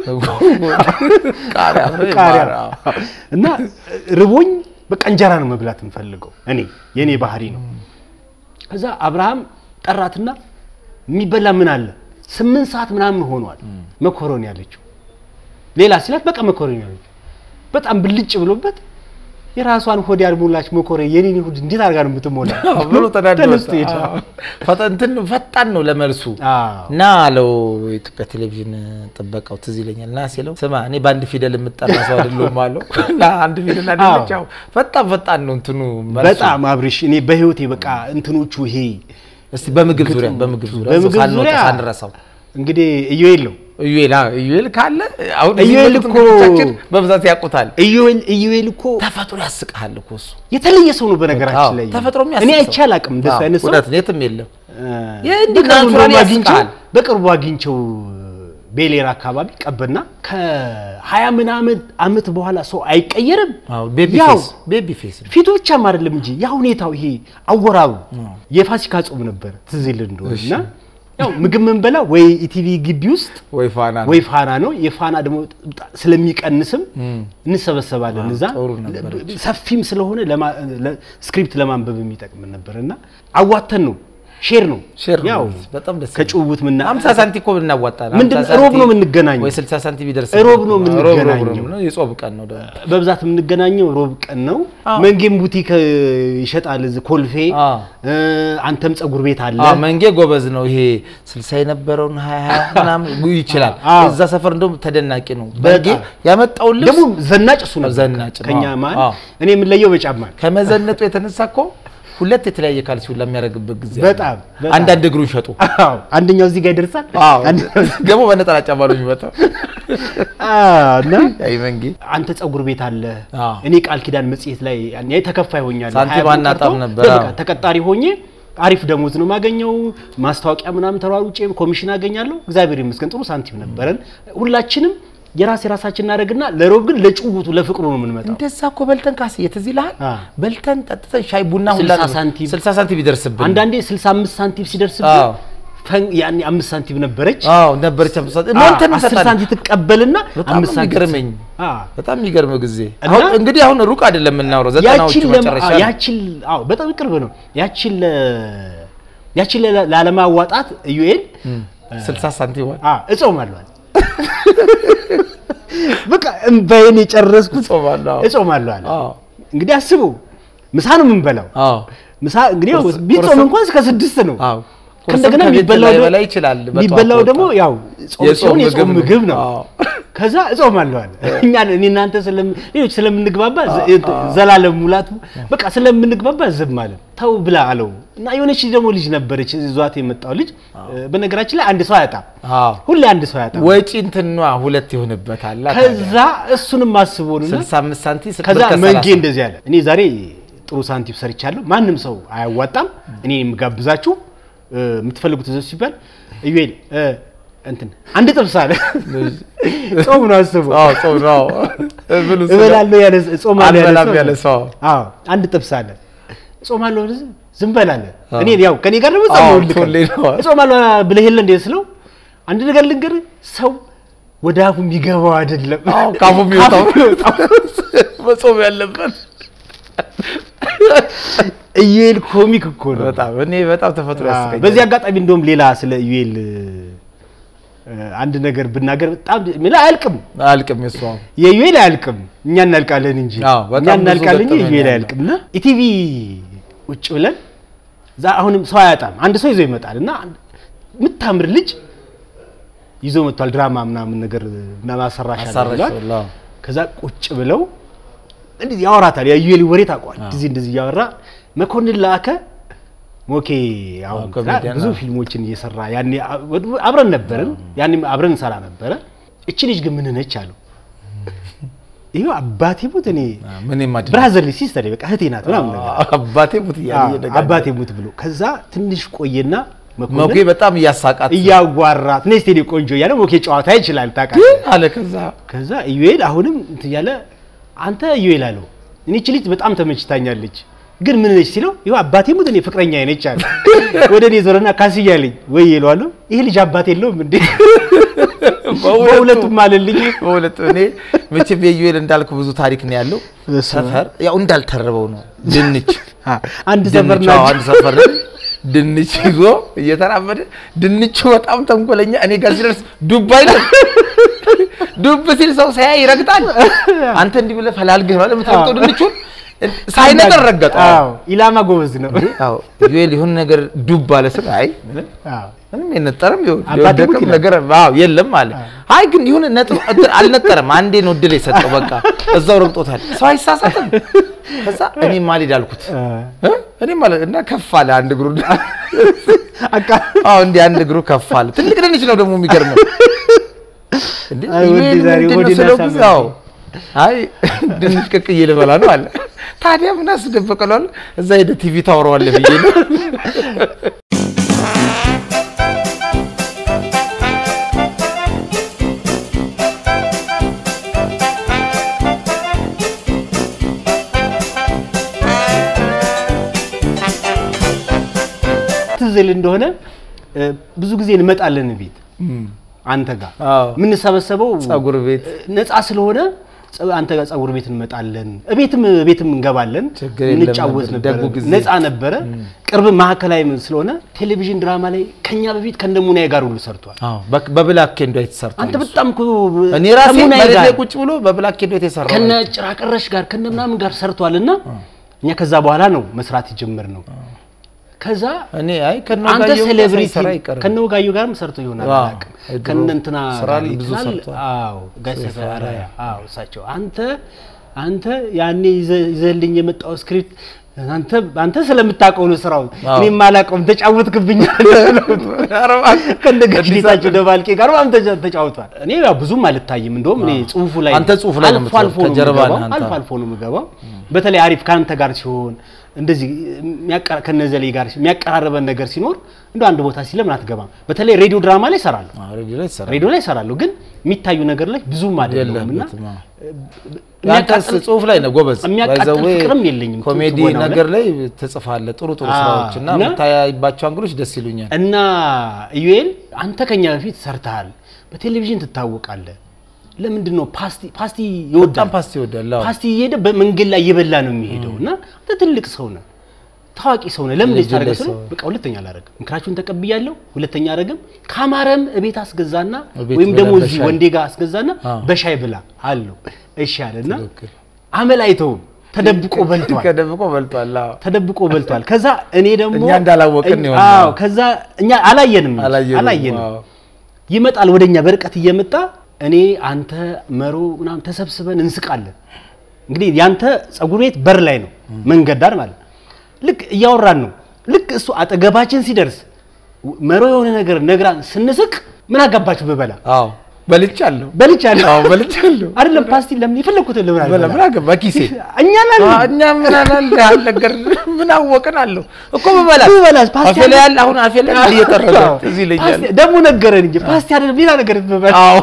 Speaker 1: ቃሪያ አብሮ
Speaker 2: ቃሪያ
Speaker 1: ይባላል። አዎ።
Speaker 2: እና ርቦኝ በቃ እንጀራ ነው መብላት የምፈልገው እኔ የእኔ ባህሪ ነው። ከዛ አብርሃም ጠራትና የሚበላ ምን አለ ስምንት ሰዓት ምናምን ሆኗል መኮረኒ ያለችው ሌላ ሲላት በቃ መኮረኒ ያለችው በጣም ብልጭ ብሎበት የራሷን ሆድ ያልሞላች መኮረኒ የኔን ሆድ እንዴት አድርጋ ነው የምትሞላ
Speaker 1: አዎ ብሎ ተናዶ
Speaker 2: ተነስቶ
Speaker 1: ወጣ።
Speaker 2: ሄደ።
Speaker 1: አዎ። ፈጣን እንትን ፈጣን ነው ለመልሱ
Speaker 2: አዎ።
Speaker 1: እና አለው የኢትዮጵያ ቴሌቪዥን ጥበቃው ትዝ ይለኛል እና ሲለው ስማ እኔ በአንድ ፊደል የምጠራ ሰው አይደለሁም አለው እና አንድ ፊደል አይደለች
Speaker 2: አዎ።
Speaker 1: ያው ፈጣን ፈጣን ነው እንትኑ መልሱ።
Speaker 2: በጣም አብርሽ እኔ በህይወቴ በቃ እንትኖቹ ይሄ
Speaker 1: እስቲ በምግብ ዙሪያ በምግብ ዙሪያ
Speaker 2: በምግብ
Speaker 1: ሳንወጣ
Speaker 2: ዙሪያ
Speaker 1: ሳንረሳው
Speaker 2: እንግዲህ ኢዮኤል ነው
Speaker 1: ኢዩኤል አዎ ኢዩኤል ካለ አሁን
Speaker 2: ኢዩኤል
Speaker 1: እኮ
Speaker 2: እኮ-
Speaker 1: በብዛት ያውቁታል።
Speaker 2: ኢዮኤል ኢዮኤል እኮ
Speaker 1: ተፈጥሮ ያስቅሃል እኮ እሱ
Speaker 2: የተለየ ሰው ነው
Speaker 1: አዎ፣
Speaker 2: በነገራችን ላይ
Speaker 1: ተፈጥሮ የሚያስቅ
Speaker 2: እኔ
Speaker 1: ሰው።
Speaker 2: አይቼ አላውቅም እንደሱ
Speaker 1: አዎ፣
Speaker 2: አይነት ሰው
Speaker 1: እውነት ነው፣ የትም የለም።
Speaker 2: እ፣
Speaker 1: የእንዲህ
Speaker 2: በቅርቡ
Speaker 1: ናቹራሊ
Speaker 2: እንደውም አግኝቼው
Speaker 1: ያስቃል።
Speaker 2: በቅርቡ አግኝቼው ቤሌር አካባቢ ቀበና ከሀያ ምን ዓመት ዓመት በኋላ ሰው አይቀየርም
Speaker 1: አዎ ቤቢ
Speaker 2: ያው
Speaker 1: ፌስ ቤቢ ፌስ ነው።
Speaker 2: ፊቱ ብቻም አይደለም እንጂ ያ ሁኔታው ይሄ አወራሩ የፋሲካ ጾም ነበር ትዝ ይልህ እንደሆነ እና ያው ምግብ ምንበላ ወይ ኢቲቪ ግቢ ውስጥ
Speaker 1: ወይ ፋና ነው።
Speaker 2: ወይ ፋና ነው። የፋና ደግሞ በጣም ስለሚቀንስም እንሰበሰባለን እዛ
Speaker 1: ጥሩ ነበረች።
Speaker 2: ሰፊም ስለሆነ ለማ- ለ- ስክሪፕት ለማንበብ የሚጠቅም ነበር እና አዋተን ነው ሼር ነው
Speaker 1: ሼር ነው።
Speaker 2: ያው
Speaker 1: በጣም ደስ ይላል።
Speaker 2: ከጭውውት ምና
Speaker 1: 50 ሳንቲ እኮ ብናዋጣ ነው።
Speaker 2: ምንድን-
Speaker 1: 50
Speaker 2: ሮብ
Speaker 1: ሳንቲ
Speaker 2: ነው የምንገናኘው።
Speaker 1: ወይ 60 ሳንቲ ቢደርስ
Speaker 2: ሮብ ነው
Speaker 1: ሮብ ሮብ
Speaker 2: የምንገናኘው።
Speaker 1: ነው። የጾም ቀን ነው ደግሞ።
Speaker 2: በብዛት የምንገናኘው ሮብ ቀን ነው።
Speaker 1: አዎ።
Speaker 2: መንጌም ቡቲክ እ, ይሸጣል እዚህ ኮልፌ
Speaker 1: አዎ።
Speaker 2: እ፣ አንተም ጸጉር ቤት አለ
Speaker 1: አዎ መንጌ ጎበዝ ነው። ይሄ 60 የነበረውን 20 ምናምን ይችላል።
Speaker 2: አዎ።
Speaker 1: እዛ ሰፈር እንደውም ተደናቂ ነው። መንጌ
Speaker 2: በጣም።
Speaker 1: ያመጣውን ልብስ
Speaker 2: ደግሞ ዘናጭ እሱ ነው
Speaker 1: ዘናጭ ነው።
Speaker 2: ከኛ
Speaker 1: አዎ።
Speaker 2: መሀል
Speaker 1: አዎ።
Speaker 2: እኔ የምንለየው በጫማ ነው።
Speaker 1: ከመዘነጡ የተነሳ እኮ ሁለት የተለያየ ካልሲ ሁላ የሚያደርግበት ጊዜ አለ።
Speaker 2: በጣም በጣም።
Speaker 1: አንዳንድ እግሩን ሸጡ።
Speaker 2: አዎ፣ አንደኛው እዚህ ጋር ይደርሳል
Speaker 1: አዎ
Speaker 2: አንደኛው-
Speaker 1: ደግሞ በነጠላ ጫማ ነው የሚመጣው።
Speaker 2: አዎ፣ እና
Speaker 1: አይ መንጌ
Speaker 2: አንተ ጸጉር ቤት አለ
Speaker 1: አዎ።
Speaker 2: እኔ ቃል ኪዳን መጽሔት ላይ ያኔ ተከፋይ ሆኛለሁ
Speaker 1: ሳንቲም
Speaker 2: ሀያ ብር
Speaker 1: አናጣም
Speaker 2: ቀርቶ
Speaker 1: ነበር፣
Speaker 2: በቃ
Speaker 1: አዎ።
Speaker 2: ተቀጣሪ ሆኜ አሪፍ ደሞዝ ነው የማገኘው ማስታወቂያ ምናምን ተሯሩጬ ኮሚሽን አገኛለሁ እግዚአብሔር ይመስገን ጥሩ ሳንቲም ነበረን ሁላችንም የራስ የራሳችን እናደርግና ለሮብ ግን ለጭውውቱ ለፍቅሩ ነው የምንመጣው
Speaker 1: እንደዛ እኮ በልተን ካስ የትዝ ይልሃል?
Speaker 2: አ።
Speaker 1: በልተን ጠጥተን ሻይ ቡና ሁላ
Speaker 2: 60 ሳንቲም
Speaker 1: 60 ሳንቲም ይደርስብን።
Speaker 2: አንዳንዴ 65 ሳንቲም ሲደርስብን
Speaker 1: አዎ።
Speaker 2: ፈን- ያኔ አምስት ሳንቲም ነበረች
Speaker 1: አዎ ነበረች። አምስት ሳንቲም
Speaker 2: አ-
Speaker 1: ሞልተን
Speaker 2: አስር
Speaker 1: እንሰጣለን።
Speaker 2: ሳንቲም ትቀበልና
Speaker 1: በጣም
Speaker 2: አምስት
Speaker 1: ነው
Speaker 2: ሳንቲም
Speaker 1: የሚገርመኝ።
Speaker 2: አ።
Speaker 1: በጣም የሚገርም ጊዜ።
Speaker 2: እና-
Speaker 1: አሁን እንግዲህ አሁን ሩቅ አይደለም የምናወራው፣ ዘጠናዎቹ
Speaker 2: ያችን ለማ-
Speaker 1: መጨረሻ
Speaker 2: አዎ፣
Speaker 1: ነው።
Speaker 2: ያችን አዎ በጣም ቅርብ ነው። ያችን ለ- ያችን ለ- ላለማዋጣት ኢዩኤል
Speaker 1: 60 ሳንቲም ዋል
Speaker 2: አ እጾማለሁ አለ። በቃ እምባዬን የጨረስኩት
Speaker 1: እጾማለሁ፣ አዎ።
Speaker 2: እጾማለሁ አለ።
Speaker 1: አዎ
Speaker 2: እንግዲህ አስቡ ምሳ ነው የምንበላው።
Speaker 1: አዎ
Speaker 2: ምሳ እንግዲህ ያው
Speaker 1: ቁርስ-
Speaker 2: ቢጾም
Speaker 1: ቁርስም-
Speaker 2: እንኳን እስከ ስድስት ነው።
Speaker 1: አዎ
Speaker 2: ከእንደገና
Speaker 1: ቁርስም ከቤት
Speaker 2: የሚበላው ደግሞ-
Speaker 1: ላይበላ ይችላል። በጠዋት
Speaker 2: የሚበላው ደግሞ
Speaker 1: ወጣ።
Speaker 2: ያው ጾም
Speaker 1: የጾም
Speaker 2: ሲሆን የጾም
Speaker 1: ምግብ
Speaker 2: ምግብ ነው።
Speaker 1: አዎ።
Speaker 2: ከዛ እጾማለሁ አለ። እኛ እኔ እናንተ ስለም ሌሎች ስለምንግባባ ዘ- ዘላለም ሙላቱ በቃ ስለምንግባባ ዝም አለ። ተው ብላ አለው እና የሆነች ደግሞ ልጅ ነበረች ይዟት የመጣው ልጅ። በነገራችን ላይ አንድ ሰው አያጣም፣
Speaker 1: አዎ
Speaker 2: ሁሌ አንድ ሰው አያጣም።
Speaker 1: ወጪ እንትኗ ሁለት ይሆንበታል።
Speaker 2: ከዛ እሱንም አስቦ ነው እና
Speaker 1: 65 ሳንቲም ስት-
Speaker 2: ከዛ
Speaker 1: ብር ከሰላሳ
Speaker 2: መንጌ እንደዚህ አለ፣ እኔ ዛሬ ጥሩ ሳንቲም ሰርቻለሁ፣ ማንም ሰው አያዋጣም፣ እኔ የምጋብዛችሁ እ፣ የምትፈልጉት ዘ ሲባል ኢዩኤል እ፣ እንትን አንድ ጥብስ አለ። ጾም ነው አስቡ።
Speaker 1: አዎ ጾም ነው። ብሉ ስጋ።
Speaker 2: እበላለሁ ያለ ጾማለሁ ያለ
Speaker 1: አልበላም
Speaker 2: ሰው
Speaker 1: ያለ ሰው።
Speaker 2: አዎ አንድ ጥብስ አለ። ጾማለሁ ብለህ ዝም በላለ። እኔ ያው ከኔ ጋር ደግሞ ጾም
Speaker 1: አዎ፣
Speaker 2: ነው ልክ
Speaker 1: ሁሌ ነው።
Speaker 2: ጾማለሁ ብለህ የለ እንዴ ስለው አንድ ነገር ልንገርህ፣ ሰው ወደ አፉ የሚገባው አይደለም።
Speaker 1: አዎ ካፉ የሚወጣው
Speaker 2: ካፉ የሚወጣው
Speaker 1: መጾም ያለበት
Speaker 2: ኢዩኤል ኮሚክ እኮ ነው።
Speaker 1: በጣም እኔ በጣም ተፈጥሮ ያስቀኛል።
Speaker 2: በዚህ አጋጣሚ እንደውም ሌላ ስለ ኢዩኤል እ፣ አንድ ነገር ብናገር በጣም ምን አያልቅም።
Speaker 1: አልቅም የሱ አሁን
Speaker 2: የኢዩኤል አያልቅም፣ እኛ እናልቃለን እንጂ
Speaker 1: አዎ፣ በጣም
Speaker 2: እኛ
Speaker 1: ብዙ
Speaker 2: እናልቃለን እንጂ
Speaker 1: ገጠመኝ
Speaker 2: ኢዩኤል
Speaker 1: አለ።
Speaker 2: አያልቅም። እና ኢቲቪ ቁጭ ብለን እዛ አሁንም ሰው አያጣም። አንድ ሰው ይዞ ይመጣል እና የምታምር ልጅ ይዞ መጥቷል። ድራማ ምናምን ነገር ምናምን አሰራሽ አለ
Speaker 1: አሳራሽ
Speaker 2: ብሏል።
Speaker 1: ሁላ።
Speaker 2: ከዛ ቁጭ ብለው እንደዚህ ያወራታል። የኢዩኤል ወሬ ታውቋል። እንደዚህ እንደዚህ እያወራ መኮንን ላከ ሞኬ አሁን
Speaker 1: አዎ፣ ኮሜዲያን
Speaker 2: ብዙ
Speaker 1: ነው።
Speaker 2: ፊልሞችን እየሰራ ያኔ አብረን ነበርን። ያኔ አብረን እንሰራ ነበረ። እቺ ልጅ ግን ምን ነች አሉ። ይሄው አባቴ ሙት እኔ
Speaker 1: ምን የማድረግ
Speaker 2: ብራዘርሊ ሲስተር በቃ እህቴ ናት ምናምን ነገር
Speaker 1: አባቴ ሙት እያለ
Speaker 2: አዎ፣
Speaker 1: እየደጋገመ
Speaker 2: አባቴ ሙት ብሎ ከዛ ትንሽ ቆየና
Speaker 1: ሞጌ
Speaker 2: መኮንን
Speaker 1: በጣም እያሳቃት
Speaker 2: እያጓራት ነይ እስቲ እኔ ቆንጆ እያለ ሞኬ ጨዋታ ይችላል ታውቃለህ።
Speaker 1: ግን አለ ከዛ
Speaker 2: ከዛ ኢዩኤል አሁንም እንትን እያለ አንተ ኢዩኤል አለው እኔ እቺ ልጅ በጣም ተመችታኛለች ግን ምን ነች ሲለው ይኸው አባቴ ሙት እኔ ፍቅረኛ ነች አለ ወደ እኔ ዞረና ካስ እያለኝ ወይ ይለዋለሁ ይሄ ልጅ አባት የለውም እንዴ በሁለቱም አለልኝ
Speaker 1: በሁለቱ እኔ መቼም የዩኤል እንዳልኩ ብዙ ታሪክ ነው ያለው።
Speaker 2: በስመ አብ።
Speaker 1: ሰፈር ያው እንዳልተረበው ነው ድንች
Speaker 2: አንድ ሰፈር
Speaker 1: ድንች አዎ፣
Speaker 2: ናቸው
Speaker 1: አንድ ሰፈር ነን። ድንች ይዞ እየተራመደ ድንቹ በጣም ተንኮለኛ እኔ ጋር ሲደርስ ዱብ አይልም። ዱብ ሲል ሰው ሳያይ ይረግጣል። አንተ እንዲህ ብለህ ፈላልገህ ነው የምትረግጠው ድንቹን ሳይነገር ረገጠው።
Speaker 2: አዎ ኢላማ ጎበዝ ነው
Speaker 1: አዎ ዩኤል የሆነ ነገር ዱብ አለ ስል አይ ምንም
Speaker 2: አዎ
Speaker 1: ምንም የነጠረም ይሁን
Speaker 2: አባቴ ሙት
Speaker 1: የወደቀም
Speaker 2: ይላል።
Speaker 1: ነገር አዎ የለም አለ። አይ ግን ይሁን ነጥብ እንትን አልነጠረም። አንዴ ነው እድል የሰጠው በቃ እዛው ረግጦታል። ሰው አይሳሳትም። ከዛ እኔ ማልሄድ አልኩት እ? እኔ ማለት እና ከፍ አለ አንድ እግሩ
Speaker 2: አቃ
Speaker 1: አዎ እንዲህ አንድ እግሩ ከፍ አለ። ትልቅ ድንች ነው ደግሞ የሚገርመው እንዴ
Speaker 2: አይ ወዴ
Speaker 1: ዩኤል
Speaker 2: ዛሬ
Speaker 1: ምንድን ነው
Speaker 2: ወዴ
Speaker 1: ስለው
Speaker 2: ላሳምነው።
Speaker 1: ጊዜ አዎ አይ ድንች ቅቅዬ ልበላ ነው አለ። ታዲያ ምን አስደበቀለዋል? እዛ ሄደህ ቲቪ ታወራዋለህ ብዬ ነው
Speaker 2: ትዝል እንደሆነ እ፣ ብዙ ጊዜ እንመጣለን ቤት አንተ ጋር
Speaker 1: አዎ
Speaker 2: የምንሰበሰበው
Speaker 1: ፀጉር ቤት
Speaker 2: ነፃ ስለሆነ ጸ- አንተ ጋር ፀጉር ቤት እንመጣለን፣ እቤትም ቤትም እንገባለን፣
Speaker 1: ችግር የለም
Speaker 2: እንጫወት
Speaker 1: ነበር፣
Speaker 2: ነበረ፣
Speaker 1: ደጉ ጊዜ።
Speaker 2: ነፃ ነበረ። ቅርብ ማዕከላዊም ስለሆነ ቴሌቪዥን ድራማ ላይ ከኛ በፊት ከነሙናዬ ጋር ሁሉ ሰርቷል።
Speaker 1: አዎ በ- በብላክ ኤንድ ዋይት ተሰርቷል።
Speaker 2: አንተ በጣም እኮ
Speaker 1: እኔ ራሴ
Speaker 2: ከሙናዬ
Speaker 1: መሬት ላይ
Speaker 2: ጋር
Speaker 1: ቁጭ ብሎ በብላክ ኤንድ ዋይት የሰራው
Speaker 2: ከነ ጭራቀረሽ ጋር ከነ ምናምን ጋር ሰርቷል እና እኛ ከዛ በኋላ ነው መስራት የጀመር ነው። ከዛ
Speaker 1: እኔ አይ ከነ
Speaker 2: አንተ
Speaker 1: ወጋየሁ ጋር
Speaker 2: ሴሌብሪቲ
Speaker 1: ሳይሰራ አይቀርም።
Speaker 2: ከነ ወጋየሁ ጋርም ሰርቶ ይሆናል
Speaker 1: አዎ፣
Speaker 2: አላውቅም።
Speaker 1: የድሮ
Speaker 2: ከነ እንትና
Speaker 1: ስራ
Speaker 2: ጋር
Speaker 1: ላይ ብዙ
Speaker 2: ይችላል።
Speaker 1: ሰርቷል።
Speaker 2: አዎ ጋሽ ሰፈ አራያ አዎ እሳቸው አንተ አንተ ያኔ ይዘ- ይዘህልኝ የመጣው ስክሪፕት አንተ አንተ ስለምታውቀው ነው ስራውን
Speaker 1: አዎ።
Speaker 2: እኔ የማላውቀውም ተጫወትክብኝ ከነ ጋሽጌታቸው ደባልቄ ጋር በጣም ተጫ- ተጫውቷል። እኔ ያው ብዙም አልታይም። እንደውም እኔ ጽሁፉ ላይ
Speaker 1: አንተ ጽሁፍ ላይ ነው
Speaker 2: አልፎ አልፎ
Speaker 1: የምትገባው፣
Speaker 2: ነው
Speaker 1: ከጀርባ
Speaker 2: የምገባው።
Speaker 1: ነህ አንተ።
Speaker 2: አልፎ አልፎ ነው የምገባው። በተለይ አሪፍ ከአንተ ጋር ሲሆን እንደዚህ የሚያቀራ- ከነዘሌ ጋር የሚያቀራረበን ነገር ሲኖር እንደ አንድ ቦታ ሲለምን አትገባም። በተለይ ሬዲዮ ድራማ ላይ እሰራለሁ፣
Speaker 1: አዎ፣ ሬዲዮ ላይ ይሰራል።
Speaker 2: ሬዲዮ ላይ እሰራለሁ፣ ግን የሚታዩ ነገር ላይ ብዙም አይደለሁም እና
Speaker 1: የለህበትም። አዎ። ያንተስ ጽሁፍ ላይ ነው ጎበዝ።
Speaker 2: የሚያቃጥል
Speaker 1: By the way፣
Speaker 2: ፍቅርም የለኝም።
Speaker 1: ኮሜዲ
Speaker 2: ትወናው ላይ።
Speaker 1: ነገር ላይ ትጽፋለህ ጥሩ ጥሩ
Speaker 2: አዎ፣
Speaker 1: ስራዎች እና
Speaker 2: እና-
Speaker 1: የምታያይባቸው አንግሎች ደስ ይሉኛል።
Speaker 2: እና ኢዩኤል አንተ ከኛ በፊት ሰርተሃል፣ በቴሌቪዥን ትታወቃለህ። ለምንድን ነው ፓስቲ ፓስቲ ይወዳል
Speaker 1: በጣም ፓስቲ ይወዳል። አዎ።
Speaker 2: ፓስቲ እየሄደ በመንገድ ላይ እየበላ ነው የሚሄደው እና አንተ ትልቅ ሰው ነህ፣ ታዋቂ ሰው ነህ። ለምን
Speaker 1: ልጅ
Speaker 2: ታደርገ
Speaker 1: ላይ
Speaker 2: ስለ
Speaker 1: ሰው።
Speaker 2: በቃ ሁለተኛ አላረግም፣ ምክራችሁን ተቀብያለሁ። ሁለተኛ አረግም። ካማረም እቤት አስገዛና
Speaker 1: እቤት
Speaker 2: ወይም
Speaker 1: ብላ
Speaker 2: ደግሞ እዚህ
Speaker 1: በሻይ።
Speaker 2: ወንዴ ጋር አስገዛና
Speaker 1: አዎ።
Speaker 2: በሻይ ብላ አለው። እሺ አለና
Speaker 1: ትክክል።
Speaker 2: አመል አይተውም፣ ተደብቆ በልቷል።
Speaker 1: ከደብቆ በልቷል። አዎ።
Speaker 2: ተደብቆ በልቷል። ከዛ እኔ ደግሞ
Speaker 1: እኛ እንዳላወቅን
Speaker 2: እኛ-
Speaker 1: ይሆናል።
Speaker 2: አዎ፣ ከዛ እኛ አላየንም እንጂ፣
Speaker 1: አላየንም።
Speaker 2: አላየንም።
Speaker 1: አዎ።
Speaker 2: ይመጣል ወደኛ በርቀት እየመጣ እኔ አንተ መሮ ምናምን ተሰብስበን እንስቃለን። እንግዲህ ያንተ ፀጉር ቤት በር ላይ ነው መንገድ ዳር ማለት ነው። ልክ እያወራን ነው። ልክ እሱ አጠገባችን ሲደርስ መሮ የሆነ ነገር ነግራን ስንስቅ ምን አጋባችሁ ብበላ
Speaker 1: አዎ በልቻለሁ።
Speaker 2: በልቻለሁ
Speaker 1: አዎ በልቻለሁ።
Speaker 2: አይደለም ፓስቲ ለምን የፈለኩትን ለምን
Speaker 1: በላ
Speaker 2: አልበላም?
Speaker 1: ምን አገባ ኪሴ
Speaker 2: እኛ ነን
Speaker 1: አዎ፣ እኛ ምን አላል አልነገር ምን አወቅን አለሁ እኮ ብበላስ
Speaker 2: ብበላስ ፓስቲ
Speaker 1: አፌ ላይ ያለ አሁን አፌ ላይ እየጠረገ
Speaker 2: አዎ።
Speaker 1: እዚህ ይለኛል።
Speaker 2: ፓስቲ ደግሞ ነገረን እንጂ ፓስቲ አይደለም ሌላ ነገር ብበላ
Speaker 1: አዎ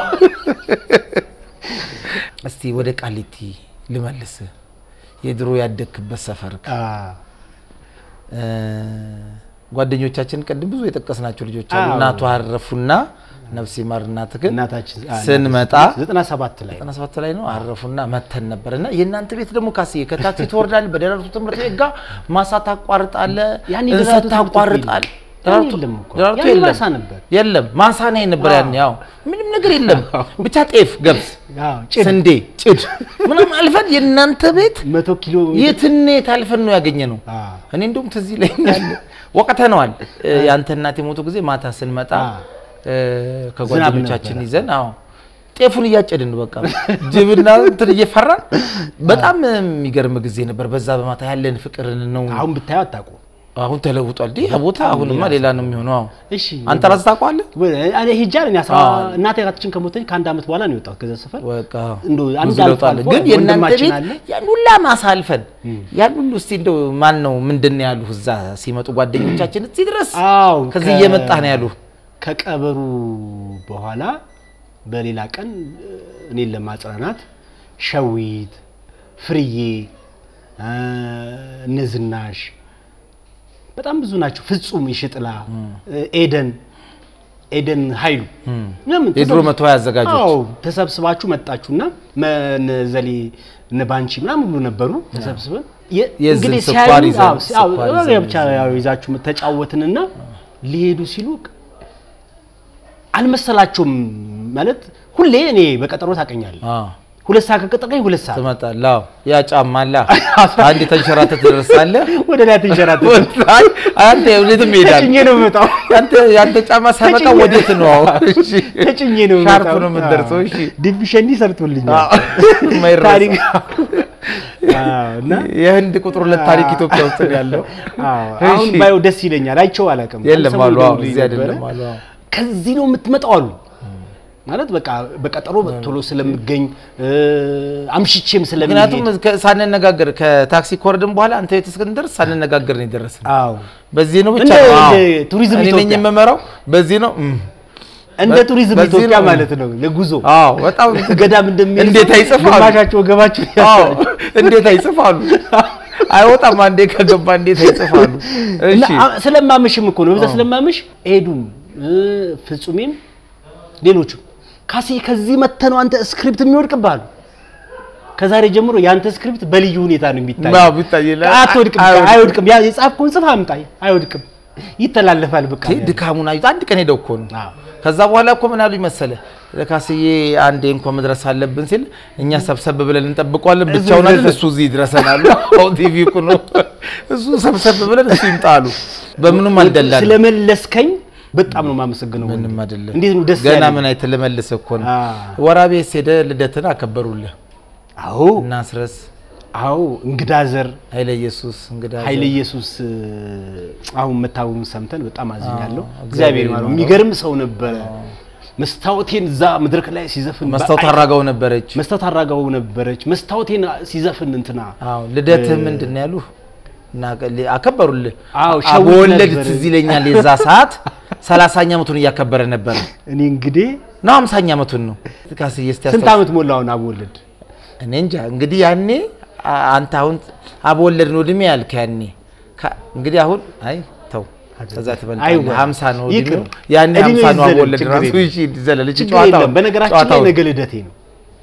Speaker 1: እስቲ ወደ ቃሊቲ ልመልስ። የድሮ ያደግክበት ሰፈር
Speaker 2: አ
Speaker 1: እ፣ ጓደኞቻችን ቅድም ብዙ የጠቀስናቸው ልጆች አሉ።
Speaker 2: አዎ።
Speaker 1: እናቱ አረፉና ነፍስ ይማር እናት ግን
Speaker 2: እናታችን አ-
Speaker 1: ስንመጣ
Speaker 2: ዘጠና ሰባት ላይ
Speaker 1: ዘጠና ሰባት ላይ ነው አረፉና መተን ነበር እና የእናንተ ቤት ደግሞ ካስዬ ከታክሲ ትወርዳል በደራርቱ ትምህርት ቤት ጋር ማሳ ታቋርጣለ
Speaker 2: ያኔ
Speaker 1: እንሰት
Speaker 2: ደራርቱ ትምህርት ቤት
Speaker 1: ታቋርጣል
Speaker 2: የለም።
Speaker 1: ደራርቱ
Speaker 2: የለም እኮ።
Speaker 1: ደራርቱ
Speaker 2: ያኔ
Speaker 1: የለም
Speaker 2: ማሳ ነበር።
Speaker 1: የለም ማሳ ነው ነበር ያኔ ያው ምንም ነገር የለም ብቻ ጤፍ ገብስ
Speaker 2: አዎ፣ ጭድ
Speaker 1: ስንዴ ጭድ ምንም አልፈን የእናንተ ቤት
Speaker 2: መቶ ኪሎ
Speaker 1: የትኔ ታልፈን ነው ያገኘ ነው
Speaker 2: አዎ።
Speaker 1: እኔ እንደውም ትዝ ይለኛል ወቅተነዋል ያንተ እናት የሞቱ ጊዜ ማታ ስንመጣ
Speaker 2: አዎ።
Speaker 1: እ፣ ከጓደኞቻችን
Speaker 2: ነበረ።
Speaker 1: ይዘን አዎ ጤፉን እያጨድን ነው በቃ ጅብና እንትን እየፈራን በጣም የሚገርም ጊዜ ነበር። በዛ በማታ ያለን ፍቅርን ነው
Speaker 2: አሁን ብታየው አታውቁም።
Speaker 1: አሁን ተለውጧል። ዲህ ቦታ አሁንማ ሌላ ነው የሚሆነው። አዎ
Speaker 2: እሺ
Speaker 1: አንተ ራስህ ታውቀዋለህ።
Speaker 2: ወ- እኔ ሂጃል እኔ አስራ
Speaker 1: አዎ።
Speaker 2: እናቴ እህታችን ከሞተች ከአንድ ዓመት በኋላ ነው የወጣሁት ከዛ ሰፈር።
Speaker 1: በቃ
Speaker 2: እንደው አንድ
Speaker 1: ብዙ
Speaker 2: አልፎ
Speaker 1: ለውጥ አለ።
Speaker 2: አልፎ
Speaker 1: ግን የእናንተ
Speaker 2: ወንድማችን
Speaker 1: ቤት
Speaker 2: አለ።
Speaker 1: ያን ሁላ ማሳ አልፈን ያን ሁሉ እስቲ እንደው ማን ነው ምንድን ነው ያሉህ እዛ ሲመጡ ጓደኞቻችን እዚህ ድረስ
Speaker 2: አዎ
Speaker 1: ከዚህ
Speaker 2: ከ-
Speaker 1: እየመጣህ ነው ያሉህ።
Speaker 2: ከቀበሩ በኋላ በሌላ ቀን እኔን ለማጽናናት ሸዊት፣ ፍርዬ፣ እ፣ እነ ዝናሽ በጣም ብዙ ናቸው። ፍጹም ይሽጥላ፣ ኤደን ኤደን ኃይሉ ምናምን
Speaker 1: የድሮ
Speaker 2: ተሰብስ-
Speaker 1: መቶ አዘጋጆች
Speaker 2: አዎ ተሰብስባችሁ መጣችሁና መነዘሌ ነባንቺ ምናምን ሁሉ ነበሩ። ተሰብስበን የ-
Speaker 1: የዝን
Speaker 2: እንግዲህ
Speaker 1: ስኳር
Speaker 2: ሲያዩ
Speaker 1: ይዘን-
Speaker 2: አዎ፣ ሲ- አዎ፣
Speaker 1: ስኳር
Speaker 2: አዎ፣
Speaker 1: ይዘን
Speaker 2: ብቻ ያው ይዛችሁ ተጫወትንና ሊሄዱ ሲሉ አልመሰላቸውም። ማለት ሁሌ እኔ በቀጠሮ ታቀኛለህ።
Speaker 1: አዎ
Speaker 2: ሁለት ሰዓት ከቀጠቀኝ ሁለት ሰዓት
Speaker 1: ትመጣለህ። አዎ ያ ጫማ አለ አንድ የተንሸራተት ትደርሳለህ።
Speaker 2: ወደ ላይ ትንሸራተት
Speaker 1: አይ አንተ ወዴትም ይሄዳል።
Speaker 2: ተጭኜ ነው የምመጣው።
Speaker 1: ያንተ ያንተ ጫማ ሳይመጣ
Speaker 2: ተጭኜ-
Speaker 1: ወዴት ነው? አዎ እሺ
Speaker 2: ተጭኜ ነው
Speaker 1: ሻርፕ
Speaker 2: የምመጣው።
Speaker 1: ነው የምትደርሰው። እሺ
Speaker 2: ዲቪ ሸኒ ሰርቶልኛል።
Speaker 1: አዎ፣ የማይረሳ።
Speaker 2: ታሪክ አዎ፣ እና
Speaker 1: የህንድ ቁጥር ሁለት ታሪክ ኢትዮጵያ ውስጥ ነው ያለው።
Speaker 2: አዎ፣ አሁን
Speaker 1: እሺ።
Speaker 2: ባየው ደስ ይለኛል። አይቼው አላውቅም።
Speaker 1: የለም
Speaker 2: ሰሞኑን
Speaker 1: አሉ። አዎ
Speaker 2: ደውሎልኝ
Speaker 1: እዚህ
Speaker 2: ነበረ።
Speaker 1: አይደለም አሉ። አዎ
Speaker 2: ከዚህ ነው የምትመጣው አሉ። ማለት በቃ በቀጠሮ ቶሎ ስለምገኝ እ፣ አምሽቼም ስለምሄድ
Speaker 1: ምክንያቱም ከ- ሳንነጋገር ከታክሲ ኮርድን በኋላ አንተ ቤት እስክንደርስ ሳንነጋገር ነው የደረስን።
Speaker 2: አዎ
Speaker 1: በዚህ ነው ብቻ
Speaker 2: እንደ-
Speaker 1: ነው። አዎ።
Speaker 2: እንደ ቱሪዝም
Speaker 1: እኔ ነኝ
Speaker 2: ኢትዮጵያ።
Speaker 1: የምመራው። በዚህ ነው እም።
Speaker 2: እንደ ቱሪዝም
Speaker 1: በዚህ
Speaker 2: ኢትዮጵያ
Speaker 1: ነው።
Speaker 2: ማለት ነው ለጉዞ
Speaker 1: አዎ በጣም
Speaker 2: ገዳም እንደሚሄድ
Speaker 1: እንዴት አይጽፋሉ?
Speaker 2: ግማሻቸው ወገባቸው
Speaker 1: አዎ እንዴት አይጽፋሉ? አይወጣም። አንዴ ከገባ እንዴት አይጽፋሉ?
Speaker 2: እና
Speaker 1: እሺ
Speaker 2: አ- ስለማመሽም እኮ ነው በዛ ስለማመሽ ሄዱም እ፣ ፍጹሜም ሌሎቹ ካሴ ከዚህ መተህ ነው አንተ ስክሪፕት የሚወድቅብህ አሉ። ከዛሬ ጀምሮ የአንተ ስክሪፕት በልዩ ሁኔታ ነው የሚታይ።
Speaker 1: አዎ ቢታየላ
Speaker 2: አትወድቅም፣ አይወድቅም። ያ የጻፍከውን ጽፍ አምጣ፣ አይወድቅም፣ ይተላለፋል። በቃ
Speaker 1: ይሄ ድካሙን አዩት። አንድ ቀን ሄደው እኮ ነው።
Speaker 2: አዎ።
Speaker 1: ከዛ በኋላ እኮ ምን አሉኝ መሰለ ለካስዬ አንዴ እንኳ መድረስ አለብን ሲል እኛ ሰብሰብ ብለን እንጠብቀዋለን። ብቻውን አይደል እሱ እዚህ ይድረሰናሉ። አዎ ቲቪ እኮ ነው እሱ ሰብሰብ ብለን እሱ ይምጣሉ። በምንም አልደላንም።
Speaker 2: ስለመለስከኝ በጣም ነው የማመሰግነው።
Speaker 1: ምንም
Speaker 2: ወንድም።
Speaker 1: አይደለም።
Speaker 2: እንዴት ነው ደስ
Speaker 1: ገና
Speaker 2: ያለኝ።
Speaker 1: ምን አይተህ ልመልስህ እኮ ነው።
Speaker 2: አዎ።
Speaker 1: ወራቤ ሄደ ልደትን አከበሩልህ።
Speaker 2: አዎ
Speaker 1: እናስረስ
Speaker 2: አዎ፣ እንግዳ ዘር
Speaker 1: ኃይለ ኢየሱስ እንግዳ
Speaker 2: ኃይለ ኢየሱስ እ፣ አሁን መታወሙን ሰምተን በጣም አዝኛለሁ።
Speaker 1: አዎ፣
Speaker 2: እግዚአብሔር
Speaker 1: እግዚአብሔር
Speaker 2: ይማረው።
Speaker 1: ይማረው።
Speaker 2: የሚገርም ሰው ነበረ። መስታወቴን እዛ መድረክ ላይ ሲዘፍን
Speaker 1: መስታወት
Speaker 2: በአይ-
Speaker 1: አራጋው ነበረች።
Speaker 2: መስታወት አራጋው ነበረች። መስታወቴን ሲዘፍን እንትና
Speaker 1: አዎ ልደትህ ምንድን ነው ያሉህ? እና ቀል- አከበሩልህ።
Speaker 2: አዎ፣ ሸዊት
Speaker 1: አበወለድ
Speaker 2: ነበረ።
Speaker 1: ትዝ ይለኛል። የዛ ሰዓት ሰላሳኛ ዓመቱን እያከበረ ነበረ
Speaker 2: እኔ እንግዲህ
Speaker 1: ነው ሃምሳኛ ዓመቱን ነው ካስዬ እስቲ
Speaker 2: ስንት
Speaker 1: አስታውስ።
Speaker 2: ዓመት ሞላውን አብወለድ
Speaker 1: እኔ እንጃ እንግዲህ ያኔ አ- አንተ አሁን አበወለድ ነው እድሜ ያልክ ያኔ ካ- እንግዲህ አሁን አይ ተው ከዛ ትበልጣለህ።
Speaker 2: አይወ-
Speaker 1: ሀምሳ ነው
Speaker 2: ይቅር።
Speaker 1: እድሜው ያኔ
Speaker 2: እድሜው
Speaker 1: ሀምሳ ነው
Speaker 2: ይዘለል፣
Speaker 1: አበወለድ
Speaker 2: ችግር
Speaker 1: ራሱ
Speaker 2: የለም።
Speaker 1: እሺ ይዘለል እቺ
Speaker 2: ችግር
Speaker 1: ጨዋታው
Speaker 2: የለም። በነገራችን ላይ
Speaker 1: ጨዋታው
Speaker 2: ነገ ልደቴ ነው።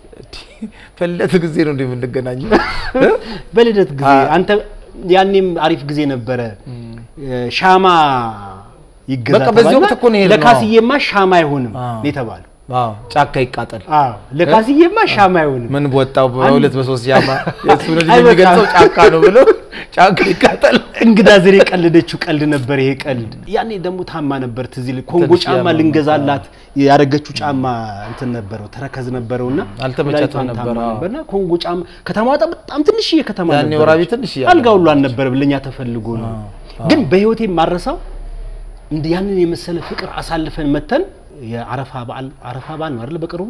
Speaker 1: በልደት ጊዜ ነው እንደ የምንገናኘው
Speaker 2: በልደት ጊዜ
Speaker 1: አ-
Speaker 2: አንተ ያኔም አሪፍ ጊዜ ነበረ። ሻማ ይገዛ
Speaker 1: በቃ በዚህ
Speaker 2: ተባልና
Speaker 1: ወቅት እኮ ነው የሄድነው።
Speaker 2: ለካስዬማ ሻማ አይሆንም
Speaker 1: አዎ።
Speaker 2: ነው የተባለው።
Speaker 1: አዎ ጫካ ይቃጠል
Speaker 2: አዎ ለካስዬማ ሻማ አይሆንም።
Speaker 1: ምን በወጣው በሁለት በሶስት ያማ የእሱን እድሜ
Speaker 2: አይ በቃ።
Speaker 1: የሚገልጸው ጫካ ነው ብሎ ጫካ ይቃጠል
Speaker 2: እንግዳ ዘር የቀለደችው ቀልድ ነበር ይሄ ቀልድ። ያኔ ደግሞ ታማ ነበር ትዝ ይል ኮንጎ
Speaker 1: ትንሽ
Speaker 2: ጫማ
Speaker 1: ያማ
Speaker 2: ልንገዛላት ያደረገችው ጫማ እንትን ነበረው ተረከዝ ነበረውና
Speaker 1: አልተመቻትም
Speaker 2: ኩላሊቷን
Speaker 1: ነበር፣
Speaker 2: ታማ
Speaker 1: አዎ።
Speaker 2: ነበርና ኮንጎ ጫማ ከተማዋ በጣም በጣም ትንሽዬ ከተማ
Speaker 1: ያኔ
Speaker 2: ነበረች።
Speaker 1: ወራቤ ትንሽዬ
Speaker 2: አልጋ ሁሉ አልነበረም ለኛ ተፈልጎ ነው። ግን በህይወቴ የማረሳው እንደ ያንን የመሰለ ፍቅር አሳልፈን መተን የአረፋ በዓል አረፋ በዓል ነው አይደል በቅርቡ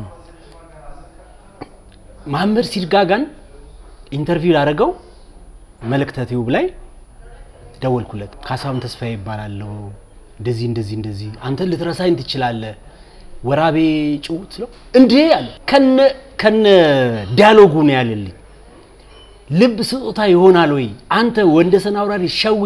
Speaker 2: መሐመድ ሲድጋጋን ኢንተርቪው ላደረገው መልእክተ ቲዩብ ላይ ደወልኩለት። ካሳሁን ተስፋዬ ይባላለሁ። እንደዚህ እንደዚህ እንደዚህ አንተ ልትረሳኝ ትችላለህ። ወራቤ ጭውት ስለው እንዴ አለ። ከነ ከነ ዲያሎጉ ነው ያለልኝ። ልብ ስጦታ ይሆናል ወይ አንተ ወንደሰን አውራሪ ሸዊት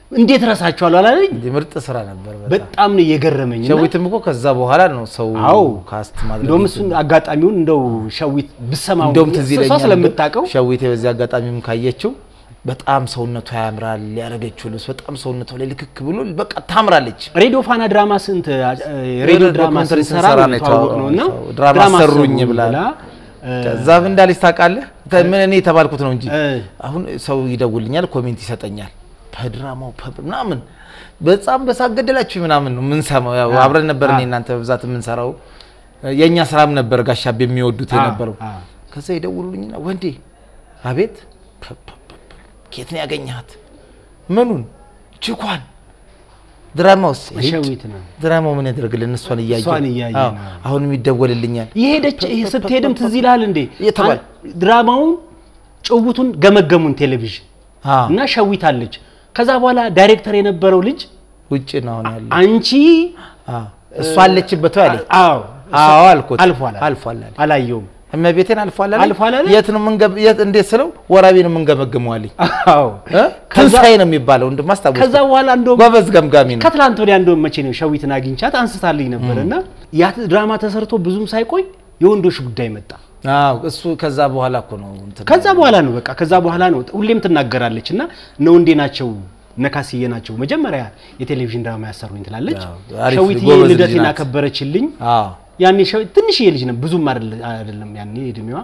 Speaker 2: እንዴት ረሳችኋለሁ አላለኝ።
Speaker 1: እንዲህ ምርጥ ስራ ነበር። በጣም
Speaker 2: በጣም ነው የገረመኝ። እና
Speaker 1: ሸዊትም እኮ ከዛ በኋላ ነው ሰው
Speaker 2: አዎ
Speaker 1: ካስት ማድረግ
Speaker 2: እንደውም እሱን አጋጣሚውን እንደው ሸዊት ብሰማው
Speaker 1: እንደውም ትዝ
Speaker 2: እሷ
Speaker 1: ይለኛል
Speaker 2: ስለምታውቀው
Speaker 1: ሸዊቴ በዚህ አጋጣሚም ካየችው በጣም ሰውነቷ ያምራል። ያደረገችው ልብስ በጣም ሰውነቷ ላይ ልክክ ብሎ በቃ ታምራለች።
Speaker 2: ሬዲዮ ፋና ድራማ ስንት ሬዲዮ ድራማ
Speaker 1: ዶክመንተሪ
Speaker 2: ስንሰራ
Speaker 1: ስንሰራ
Speaker 2: ነው
Speaker 1: ነው
Speaker 2: የተዋወቅ ነው እና
Speaker 1: ድራማ ሰሩኝ ብላ
Speaker 2: እ፣
Speaker 1: ከዛ ምን እንዳለች ታውቃለህ? ምን እኔ የተባልኩት ነው እንጂ
Speaker 2: እ።
Speaker 1: አሁን ሰው ይደውልኛል፣ ኮሜንት ይሰጠኛል። በድራማው ፐብ ምናምን በጣም በሳቅ ገደላችሁ ምናምን ነው የምንሰማው። ያው
Speaker 2: አ፣
Speaker 1: አብረን ነበር
Speaker 2: አ።
Speaker 1: እኔ እናንተ በብዛት የምንሰራው የእኛ ስራም ነበር ጋሻቤ የሚወዱት
Speaker 2: አ፣
Speaker 1: የነበረው።
Speaker 2: አ።
Speaker 1: ከዛ ይደውሉልኝና ወንዴ አቤት ፐብ ፐብ ፐብ ፐብ። ኬት ነው ያገኘሃት? ምኑን ችኳን ድራማውስ
Speaker 2: ሸዊት ነው
Speaker 1: ድራማው ምን ያደርግልን? እሷን እያየ
Speaker 2: እሷን እያየ
Speaker 1: አዎ፣
Speaker 2: ነው።
Speaker 1: አሁንም ይደወልልኛል።
Speaker 2: የሄደች ይሄ ስትሄድም ትዝ ይልሃል እንዴ
Speaker 1: የተባለ-
Speaker 2: አን- ድራማውን ጭውቱን ገመገሙን ቴሌቪዥን
Speaker 1: አዎ፣
Speaker 2: እና ሸዊት አለች። ከዛ በኋላ ዳይሬክተር የነበረው ልጅ
Speaker 1: ውጭ ነው አሁን ያለ
Speaker 2: አንቺ
Speaker 1: አዎ፣ እሷ አለችበት ወይ አለኝ።
Speaker 2: አዎ
Speaker 1: አዎ አልኩት።
Speaker 2: አልፏል
Speaker 1: አልፏል አለኝ።
Speaker 2: አላየውም
Speaker 1: እመቤቴን አልፏል አለኝ።
Speaker 2: አልፏል አለኝ።
Speaker 1: የት ነው የምንገ- የት እንዴት ስለው ወራቤ ነው የምንገመግመው አለኝ።
Speaker 2: አዎ
Speaker 1: እ? ትንሣኤ ነው የሚባለው እንደማስታወስ
Speaker 2: ከዛ በኋላ እንደውም
Speaker 1: ጎበዝ ገምጋሚ ነው።
Speaker 2: ከትላንት ወዲያ እንደውም መቼ ነው ሸዊትን አግኝቻት አንስታልኝ ነበር እና ያ ድራማ ተሰርቶ ብዙም ሳይቆይ የወንዶች ጉዳይ መጣ።
Speaker 1: አዎ እሱ ከዛ በኋላ እኮ ነው እንትን
Speaker 2: ከዛ በኋላ ነው በቃ ከዛ በኋላ ነው ሁሌም ትናገራለች እና እነ ወንዴ ናቸው እነ ካስዬ ናቸው መጀመሪያ የቴሌቪዥን ድራማ ያሰሩኝ ትላለች።
Speaker 1: አዎ፣ አሪፍ
Speaker 2: ሸዊት
Speaker 1: ጎበዝ ልጅ
Speaker 2: ልደቴን
Speaker 1: ናት።
Speaker 2: አከበረችልኝ።
Speaker 1: አዎ
Speaker 2: ያኔ ሸዊት ትንሽዬ ልጅ ነው ብዙም አይደለ- አይደለም ያኔ እድሜዋ።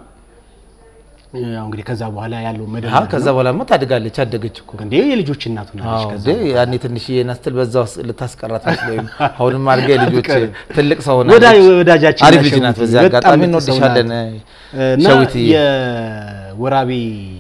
Speaker 2: ያው እንግዲህ ከዛ በኋላ ያለው
Speaker 1: አዎ
Speaker 2: መደብ
Speaker 1: ከዛ በኋላ ታድጋለች፣ አደገች እኮ
Speaker 2: እንዴ የልጆች እናቱ ናለች።
Speaker 1: አዎ
Speaker 2: ከዛ
Speaker 1: እንዴ ያኔ ትንሽዬ ናስትል በዛ ውስጥ ልታስቀራት መስሎኝ አሁንም አድርጋ የልጆች
Speaker 2: አትቀርም።
Speaker 1: ትልቅ ሰው
Speaker 2: ወዳ
Speaker 1: ሆናለች።
Speaker 2: ወዳጃችን
Speaker 1: አሪፍ
Speaker 2: ናት
Speaker 1: ልጅ ናት።
Speaker 2: ሸዊት።
Speaker 1: በዚህ
Speaker 2: በጣም
Speaker 1: አጋጣሚ
Speaker 2: ምርጥ ሰው
Speaker 1: እንወድሻለን
Speaker 2: ናት። እና
Speaker 1: ሸዊትዬ።
Speaker 2: የወራቤ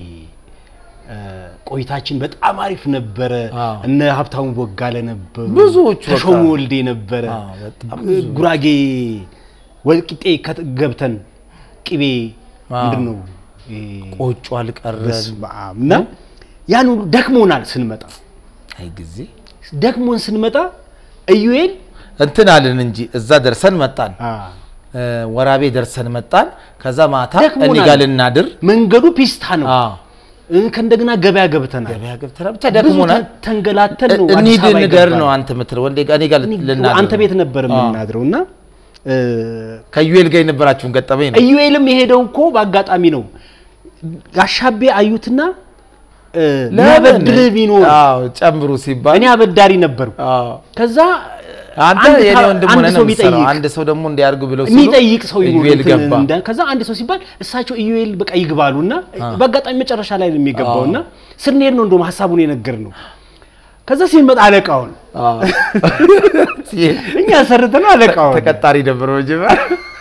Speaker 2: እ፣ ቆይታችን በጣም አሪፍ ነበረ።
Speaker 1: አዎ።
Speaker 2: እነ ሀብታሙ ቦጋለ ነበሩ፣
Speaker 1: ብዙዎቹ በቃ።
Speaker 2: ተሾሙ ወልዴ ነበረ።
Speaker 1: አዎ፣ በጣም
Speaker 2: እ፣ ጉራጌ ወልቂጤ ከት- ገብተን ቅቤ
Speaker 1: አዎ።
Speaker 2: ምንድን ነው እ፣
Speaker 1: ቆጮ አልቀረን
Speaker 2: በስመ አብ። እና ያን ሁሉ ደክሞናል ስንመጣ
Speaker 1: አይ ጊዜ
Speaker 2: ደክሞን ስንመጣ ኢዩኤል
Speaker 1: እንትን አልን እንጂ እዛ ደርሰን መጣን።
Speaker 2: አ፣
Speaker 1: እ፣ ወራቤ ደርሰን መጣን። ከዛ ማታ
Speaker 2: ደክሞናል።
Speaker 1: እኔ ጋር ልናድር
Speaker 2: መንገዱ ፒስታ ነው።
Speaker 1: አዎ፣
Speaker 2: እ፣ ከእንደገና ገበያ ገብተናል።
Speaker 1: ገበያ ገብተናል። ብቻ ደክሞናል።
Speaker 2: ብዙ ተንገላተን ነው
Speaker 1: እንሂድ
Speaker 2: አዲስ አበባ
Speaker 1: ንገር
Speaker 2: የገባነው።
Speaker 1: ነው አንተ የምትለው ወንዴ ጋር እኔ ጋር
Speaker 2: እኔ
Speaker 1: ልናድር
Speaker 2: አንተ ቤት
Speaker 1: ነው።
Speaker 2: ነበር
Speaker 1: አዎ።
Speaker 2: የምናድረው እና እ፣
Speaker 1: ከዩኤል ጋር የነበራችሁን ገጠመኝ ነው።
Speaker 2: ኢዩኤልም የሄደው እኮ በአጋጣሚ ነው። ጋሻቤ አዩትና እ፣
Speaker 1: ለምን?
Speaker 2: ሊያበድርህ ቢኖር
Speaker 1: አዎ ጨምሩ ሲባል
Speaker 2: እኔ አበዳሪ ነበርኩ።
Speaker 1: አዎ
Speaker 2: ከዛ
Speaker 1: አንተ
Speaker 2: አንድ
Speaker 1: የኔ
Speaker 2: ታ-
Speaker 1: ወንድም
Speaker 2: አንድ
Speaker 1: ሆነህ
Speaker 2: ሰው
Speaker 1: ነው የምትሰራው።
Speaker 2: ቢጠይቅ
Speaker 1: አንድ ሰው ደግሞ እንዲያርጉ ብለው ሲሉ
Speaker 2: የሚጠይቅ ሰው ይኖር
Speaker 1: ኢዩኤል
Speaker 2: እንትን
Speaker 1: ገባ።
Speaker 2: እንደ- ከዛ አንድ ሰው ሲባል እሳቸው ኢዩኤል በቃ ይግባሉ እና በአጋጣሚ መጨረሻ ላይ ነው የሚገባው እና ስንሄድ ነው እንደውም ሀሳቡን የነገር ነው። ከዛ ሲመጣ አለቃውን
Speaker 1: አዎ።
Speaker 2: እኛ ሰርተን አለቃውን
Speaker 1: ተቀጣሪ ነበር መጀመሪያ።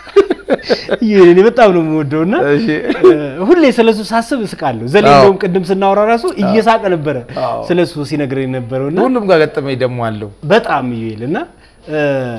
Speaker 2: ኢዩኤልን በጣም ነው የምወደው እና
Speaker 1: እሺ።
Speaker 2: ሁሌ ስለሱ ሳስብ እስቃለሁ። ዘሌ
Speaker 1: አዎ።
Speaker 2: እንደውም ቅድም ስናወራ ራሱ እየሳቀ ነበረ
Speaker 1: አዎ።
Speaker 2: ስለሱ ሲነግረን የነበረው እና
Speaker 1: ሁሉም ጋር ገጠመኝ ደግሞ አለው።
Speaker 2: በጣም ኢዩኤል እና እ፣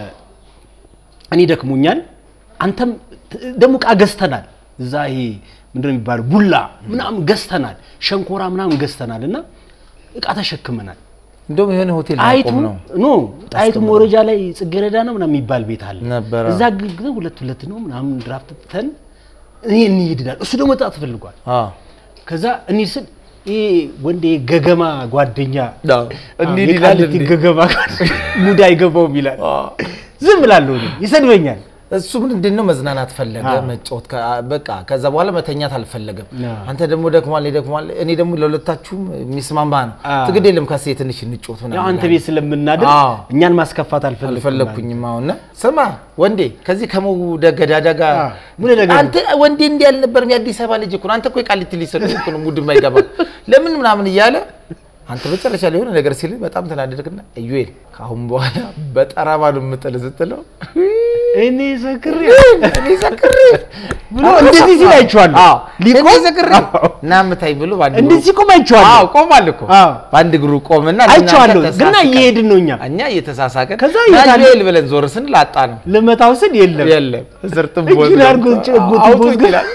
Speaker 2: እኔ ደክሞኛል። አንተም ት- ደግሞ እቃ ገዝተናል። እዛ ይሄ ምንድን ነው የሚባለው ቡላ ምናምን ገዝተናል፣ ሸንኮራ ምናምን ገዝተናል እና እቃ ተሸክመናል።
Speaker 1: እንደውም የሆነ ሆቴል
Speaker 2: ጣይቱ
Speaker 1: ማቆም ነው
Speaker 2: ኖ ጣይቱ መውረጃ ላይ ጽጌረዳ ነው ምናምን የሚባል ቤት አለ
Speaker 1: ነበረ።
Speaker 2: እዛ ግግ ሁለት ሁለት ነው ምናምን ድራፍት ትተን እኔ እንሂድናል። እሱ ደግሞ መጣት ፈልጓል።
Speaker 1: አዎ።
Speaker 2: ከዛ እንሂድ ስል ይሄ ወንድ ገገማ ጓደኛ
Speaker 1: አዎ። እንሂድ ይላል
Speaker 2: የቃሊቲ
Speaker 1: እንዴ?
Speaker 2: ገገማ ጓደኛ ሙድ አይገባውም ይላል።
Speaker 1: አዎ።
Speaker 2: ዝም እላለሁ እኔ፣ ይሰድበኛል።
Speaker 1: እሱ ምንድን ነው መዝናናት ፈለገ፣
Speaker 2: አዎ።
Speaker 1: መጫወት ከ- በቃ ከዛ በኋላ መተኛት አልፈለገም።
Speaker 2: አዎ።
Speaker 1: አንተ ደግሞ ደክሟል፣ ደክሟል። እኔ ደግሞ ለሁለታችሁም የሚስማማ ነው።
Speaker 2: አዎ።
Speaker 1: ትግድ የለም ከሴ ትንሽ እንጫወት ምናምን
Speaker 2: ያው አንተ
Speaker 1: ይላል።
Speaker 2: ቤት ስለምናድር
Speaker 1: አዎ።
Speaker 2: እኛን ማስከፋት አልፈለግኩም።
Speaker 1: አልፈለግኩኝም። አሁን እና ስማ ወንዴ ከዚህ ከመውደድ ገዳዳ ጋር
Speaker 2: አዎ። ምን ነገር
Speaker 1: አንተ ወንዴ እንዲህ አልነበረም። የአዲስ አበባ ልጅ እኮ ነው። አንተ እኮ የቃሊቲ ልጅ ስለሆንክ እኮ ነው ሙድ የማይገባ ለምን ምናምን እያለ አንተ መጨረሻ ላይ የሆነ ነገር ሲል በጣም ተናደድክና ኢዩኤል ከአሁን በኋላ በጠራማ ነው የምጥል ስትለው
Speaker 2: እኔ ሰክሬ
Speaker 1: እኔ ሰክሬ
Speaker 2: ብሎ እንደዚህ ሲል አይቼዋለሁ።
Speaker 1: አዎ
Speaker 2: ሊቆም?
Speaker 1: እኔ ሰክሬ
Speaker 2: አዎ።
Speaker 1: እና ምታይ ብሎ በአንድ እግሩ-
Speaker 2: እንደዚህ ሲቆም አይቼዋለሁ።
Speaker 1: አዎ ቆሟል እኮ
Speaker 2: አዎ።
Speaker 1: በአንድ እግሩ ቆምና
Speaker 2: አይቼዋለሁ።
Speaker 1: እናንተ
Speaker 2: ግና
Speaker 1: ተሳስቀን-
Speaker 2: እየሄድን ነው እኛ
Speaker 1: እኛ እየተሳሳቀን
Speaker 2: ከዛ
Speaker 1: ና
Speaker 2: እየታለ-
Speaker 1: ኢዩኤል ብለን ዞር ስንል አጣ ነው
Speaker 2: ልመታው ስል የለም
Speaker 1: የለም እስር ጥቦ
Speaker 2: እጁን አድርጎ ጭ- ጉት- ጉት-
Speaker 1: ይላል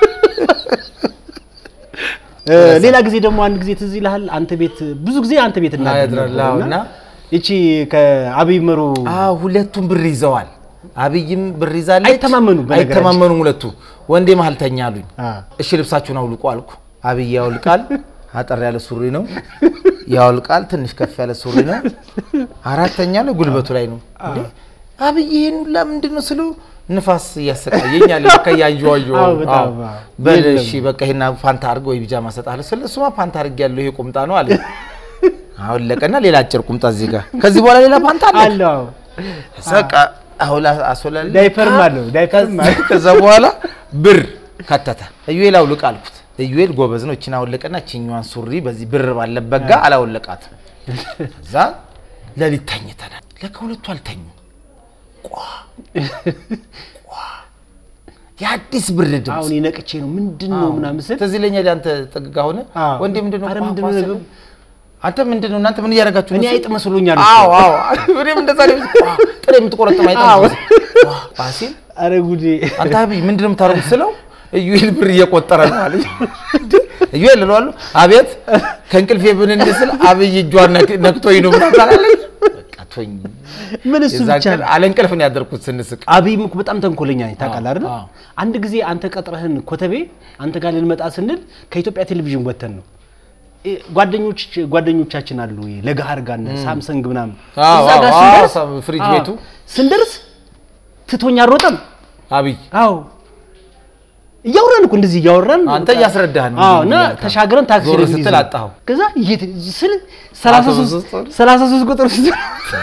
Speaker 2: እ፣ ሌላ ጊዜ ደግሞ አንድ ጊዜ ትዝ ይልሃል፣ አንተ ቤት ብዙ ጊዜ አንተ ቤት እናድር
Speaker 1: ያድራል፣
Speaker 2: ነበር
Speaker 1: አዎ፣
Speaker 2: እና
Speaker 1: እና
Speaker 2: ይቺ ከአብይ መሮ
Speaker 1: አዎ ሁለቱም ብር ይዘዋል አብይም ብር ይዛለች
Speaker 2: አይተማመኑም በነገራችን።
Speaker 1: አይተማመኑም ሁለቱ ወንዴ መሀል ተኛ አሉኝ
Speaker 2: አ፣
Speaker 1: እሺ ልብሳችሁን አውልቁ አልኩ አብይ ያውልቃል አጠር ያለ ሱሪ ነው ያውልቃል። ትንሽ ከፍ ያለ ሱሪ ነው። አራተኛ ላይ ጉልበቱ ላይ ነው። እንዴ አብይ ይሄን ሁላ ምንድን ነው ስለው ንፋስ እያሰቃየኝ አለ። በቃ እያንዠዋዠው
Speaker 2: አዎ፣ በጣም
Speaker 1: አዎ።
Speaker 2: አዎ።
Speaker 1: በል
Speaker 2: የለም።
Speaker 1: እሺ በቃ ይሄን ፋንታ አድርግ ወይ ቢጃማ እሰጥሃለሁ ስለ እሱማ ፋንታ አድርግ ያለው ይሄ ቁምጣ ነው አለ። አወለቀና ሌላ አጭር ቁምጣ እዚህ ጋር ከዚህ በኋላ ሌላ ፋንታ አለ
Speaker 2: አለ አዎ።
Speaker 1: በቃ አሁላ አስወላል
Speaker 2: ዳይፐርም አለው፣ ዳይፐርም አለው።
Speaker 1: ከዛ በኋላ ብር ከተተ። እዩኤል አውልቅ አልኩት። እዩኤል ጎበዝ ነው። እችን አወለቀና እችኛዋን ሱሪ በዚህ ብር ባለበት ጋ አላወለቃትም። ከዛ ለሊት ተኝተናል። ለካ ሁለቱ አልተኙ። ቋ ቋ የአዲስ ብር ድምፅ
Speaker 2: አሁን ነቅቼ ነው ምንድን ነው ምናምን ስል
Speaker 1: ትዝ ይለኛል። አንተ ጥግጋ ሆነ
Speaker 2: አዎ።
Speaker 1: ወንዴ ምንድን ነው
Speaker 2: አረ
Speaker 1: ቋ
Speaker 2: ምንድን
Speaker 1: ቋ
Speaker 2: ነው
Speaker 1: ስል፣
Speaker 2: ነገሩ?
Speaker 1: አንተ ምንድን ነው እናንተ ምን እያደረጋችሁ ነው
Speaker 2: እኔ
Speaker 1: ስል፣
Speaker 2: አይጥ መስሎኛል እኮ።
Speaker 1: አዎ አዎ እኔም እንደዛ ነው። ቋ ጥሬ የምትቆረጥም አይጠ
Speaker 2: አዎ።
Speaker 1: ቋ ሲል
Speaker 2: አረ ጉዴ
Speaker 1: አንተ አብይ ምንድን ነው የምታደርጉት ስለው እዩኤል ብር እየቆጠረ ነው አለ። እዩኤል እለዋለሁ አቤት ከእንቅልፌ ብንን ስል አብይ እጇን ነክ- ነክቶኝ ነው ምናምን አላለች። በቃ ተወኝ።
Speaker 2: ምን እሱ
Speaker 1: የዛ
Speaker 2: ብቻ
Speaker 1: ቀን
Speaker 2: ነው።
Speaker 1: አለ እንቅልፍ ነው ያደርኩት ስንስቅ።
Speaker 2: አብይም እኮ በጣም ተንኮለኛ ነኝ ታውቃለህ አይደል?
Speaker 1: አዎ።
Speaker 2: አንድ ጊዜ አንተ ቀጥረህን ኮተቤ አንተ ጋር ልንመጣ ስንል ከኢትዮጵያ ቴሌቪዥን ወተን ነው እ ጓደኞች ጓደኞቻችን አሉ ይሄ ለገሃር ጋር እነ ሳምሰንግ ምናምን
Speaker 1: አዎ፣
Speaker 2: እዛ ጋር
Speaker 1: አዎ፣
Speaker 2: ስንደርስ
Speaker 1: አዎ፣ ፍሪጅ
Speaker 2: አዎ፣
Speaker 1: ቤቱ
Speaker 2: ስንደርስ ትቶኛ ሮጠም።
Speaker 1: አብይ
Speaker 2: አዎ እያወራን እኮ እንደዚህ እያወራን
Speaker 1: አንተ እያስረዳህ ነው
Speaker 2: አዎ
Speaker 1: እንጂ
Speaker 2: እና
Speaker 1: እያልክ ነው።
Speaker 2: ተሻግረን ታክሲ
Speaker 1: ዞር
Speaker 2: ላይ
Speaker 1: ስትል
Speaker 2: እንይዝ ነው።
Speaker 1: አጣኸው።
Speaker 2: ከዛ የት ስል 33 33 ቁጥር ስትል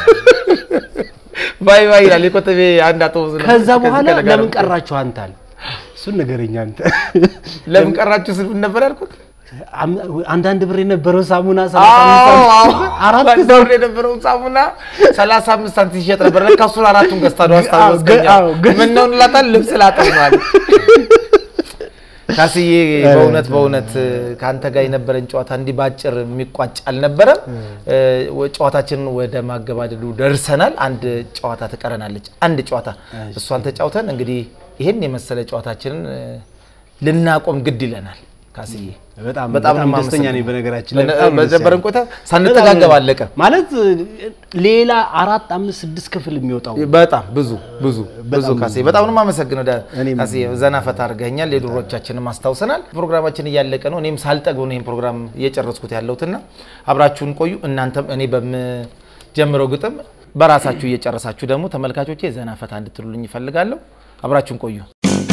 Speaker 1: ባይ ባይ ይላል የኮተቤ አንድ አውቶቡስ ነው።
Speaker 2: ከዛ
Speaker 1: ከዚህ
Speaker 2: በኋላ
Speaker 1: ከለጋ
Speaker 2: ለምን
Speaker 1: ነው።
Speaker 2: ቀራችሁ አንተ አለ። እሱን ነገረኛ አንተ
Speaker 1: ለምን ቀራችሁ ስል ምን ነበር ያልኩት?
Speaker 2: አም- አንዳንድ ብር የነበረው ሳሙና
Speaker 1: አዎ፣ አዎ።
Speaker 2: አራት
Speaker 1: በአንድ ብር የነበረውን ሳሙና 35 ሳንቲም ሲሸጥ ነበር። ለካ እሱን አራቱን ገዝታ ነው አስታወስከኝ።
Speaker 2: አዎ፣ ገ-
Speaker 1: ምን ነው እንላታለን? ልብስ ላጠብ ነው አለ። ካስዬ በእውነት በእውነት ከአንተ ጋር የነበረን ጨዋታ እንዲህ ባጭር የሚቋጭ አልነበረም። እ፣ ጨዋታችንን ወደ ማገባደዱ ደርሰናል። አንድ ጨዋታ ትቀረናለች። አንድ ጨዋታ እሷን ተጫውተን እንግዲህ ይህን የመሰለ ጨዋታችንን እ፣ ልናቆም ግድ ይለናል። ካስዬ
Speaker 2: በጣም
Speaker 1: በጣም
Speaker 2: በጣም
Speaker 1: ነው
Speaker 2: ደስተኛ ነኝ።
Speaker 1: የማመሰግነው።
Speaker 2: በነገራችን ላይ
Speaker 1: በነ-
Speaker 2: በጣም ደስ
Speaker 1: በነበረን
Speaker 2: ያለኝ።
Speaker 1: ቆይታ ሳንጠጋገብ አለቀ።
Speaker 2: ማለት ሌላ አራት አምስት ስድስት ክፍል የሚወጣው
Speaker 1: በጣም ብዙ ብዙ ብዙ ካሴ በጣም ነው የማመሰግነው። ዳ-
Speaker 2: እኔም-
Speaker 1: ካሴ ዘና ፈታ አድርገኛል። የድሮቻችንም አስታውሰናል። ፕሮግራማችን እያለቀ ነው። እኔም ሳልጠግብ ነው ይህን ፕሮግራም እየጨረስኩት ያለሁትና አብራችሁን ቆዩ። እናንተም እኔ በምጀምረው ግጥም በራሳችሁ እየጨረሳችሁ ደግሞ ተመልካቾቼ ዘና ፈታ እንድትሉልኝ ይፈልጋለሁ። አብራችሁን ቆዩ።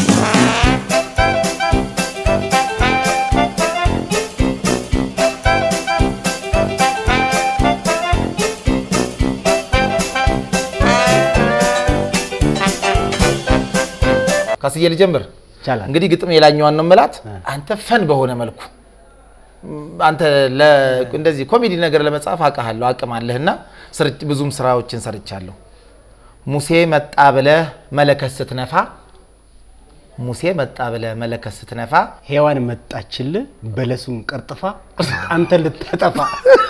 Speaker 1: ካስዬ ልጀምር።
Speaker 2: ይቻላል።
Speaker 1: እንግዲህ ግጥም የላኛዋን ነው የምላት። አንተ ፈን በሆነ መልኩ አንተ ለ- እንደዚህ ኮሜዲ ነገር ለመጻፍ አውቃለሁ አቅም አለህና ስርጭ- ብዙም ስራዎችን ሰርቻለሁ። ሙሴ መጣ ብለህ መለከት ስትነፋ ሙሴ መጣ ብለህ መለከት ስትነፋ
Speaker 2: ሔዋን መጣችልህ በለሱን ቀርጥፋ አንተን ልታጠፋ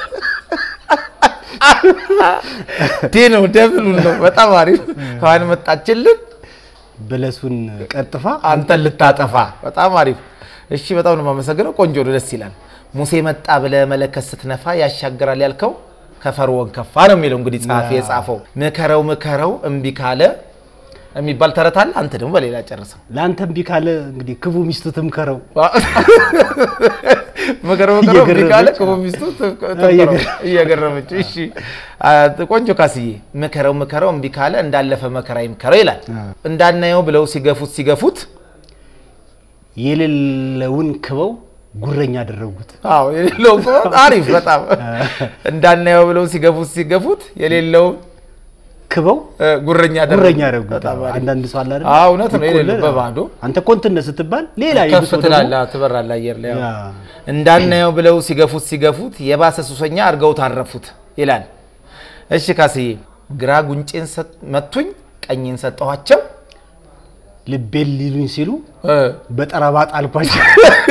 Speaker 1: ዴ ነው ደብሉን ነው በጣም አሪፍ ሔዋን መጣችልን
Speaker 2: በለሱን ቀርጥፋ
Speaker 1: አንተን ልታጠፋ በጣም አሪፍ እሺ በጣም ነው የማመሰግነው ቆንጆ ነው ደስ ይላል ሙሴ መጣ ብለህ መለከት ስትነፋ ያሻግራል ያልከው ከፈርዖን ከፋ ነው የሚለው እንግዲህ ጸሐፊ የጻፈው ምከረው ምከረው እምቢ ካለ የሚባል ተረት አለ አንተ ደግሞ በሌላ ጨርሰው
Speaker 2: ለአንተ እምቢ ካለ እንግዲህ ክፉ ሚስቱ ትምከረው
Speaker 1: ምከረው ምከረው እምቢ ካለ
Speaker 2: እየገረመች
Speaker 1: ክፉ ሚስቱ ትምከረው እየገረመች እሺ አ፣ ቆንጆ ካስዬ ምከረው ምከረው እምቢ ካለ እንዳለፈ መከራ ይምከረው ይላል እንዳናየው ብለው ሲገፉት ሲገፉት
Speaker 2: የሌለውን ክበው ጉረኛ አደረጉት።
Speaker 1: አዎ የሌለው እኮ አሪፍ በጣም እንዳናየው ብለው ሲገፉት ሲገፉት የሌለውን
Speaker 2: ክበው
Speaker 1: እ፣ ጉረኛ አደረጉት።
Speaker 2: ጉረኛ አደረጉት።
Speaker 1: በጣም አሪፍ።
Speaker 2: አንዳንድ ሰው አለ አይደል?
Speaker 1: አዎ እውነት ነው። የሌለው
Speaker 2: ይቆለል።
Speaker 1: በባዶ
Speaker 2: አንተ ኮንትነ ስትባል ሌላ
Speaker 1: ከፍ
Speaker 2: የብሶ ደግሞ-
Speaker 1: ትላለህ፣ ትበራለህ አየር ላይ። አዎ።
Speaker 2: ያ።
Speaker 1: እንዳናየው ብለው ሲገፉት ሲገፉት የባሰ ሱሰኛ አድርገው ታረፉት ይላል። እሺ ካስዬ ግራ ጉንጬን ሰጥ- መቱኝ ቀኝን ሰጠኋቸው
Speaker 2: ልቤን ሊሉኝ ሲሉ
Speaker 1: እ፣
Speaker 2: በጠረባ ጣልኳቸው።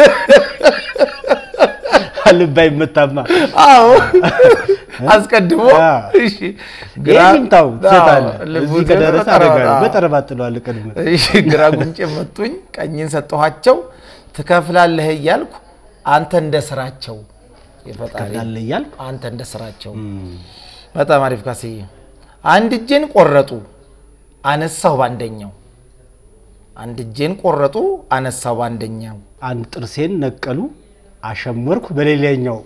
Speaker 2: ልብ አይመታማ።
Speaker 1: አዎ አስቀድሞ
Speaker 2: አ።
Speaker 1: እሺ ግራ
Speaker 2: ይህንም ታው ትሰጣለህ።
Speaker 1: አዎ፣ ልቡ
Speaker 2: እዚህ ከደረሰ
Speaker 1: በጠረባ-
Speaker 2: አደጋ ነው።
Speaker 1: አዎ።
Speaker 2: በጠረባ ጥለዋለህ ቀድመህ።
Speaker 1: እሺ ግራ ጉንጭ መቱኝ ቀኝን ሰጠኋቸው ትከፍላለህ እያልኩ አንተ እንደ ስራቸው የፈጣሪ
Speaker 2: ትከፍላለህ እያልኩ
Speaker 1: አንተ እንደ ስራቸው በጣም አሪፍ ካስዬ አንድ እጄን ቆረጡ አነሳው በአንደኛው አንድ እጄን ቆረጡ አነሳው በአንደኛው
Speaker 2: አንድ ጥርሴን ነቀሉ አሸመርኩ በሌላኛው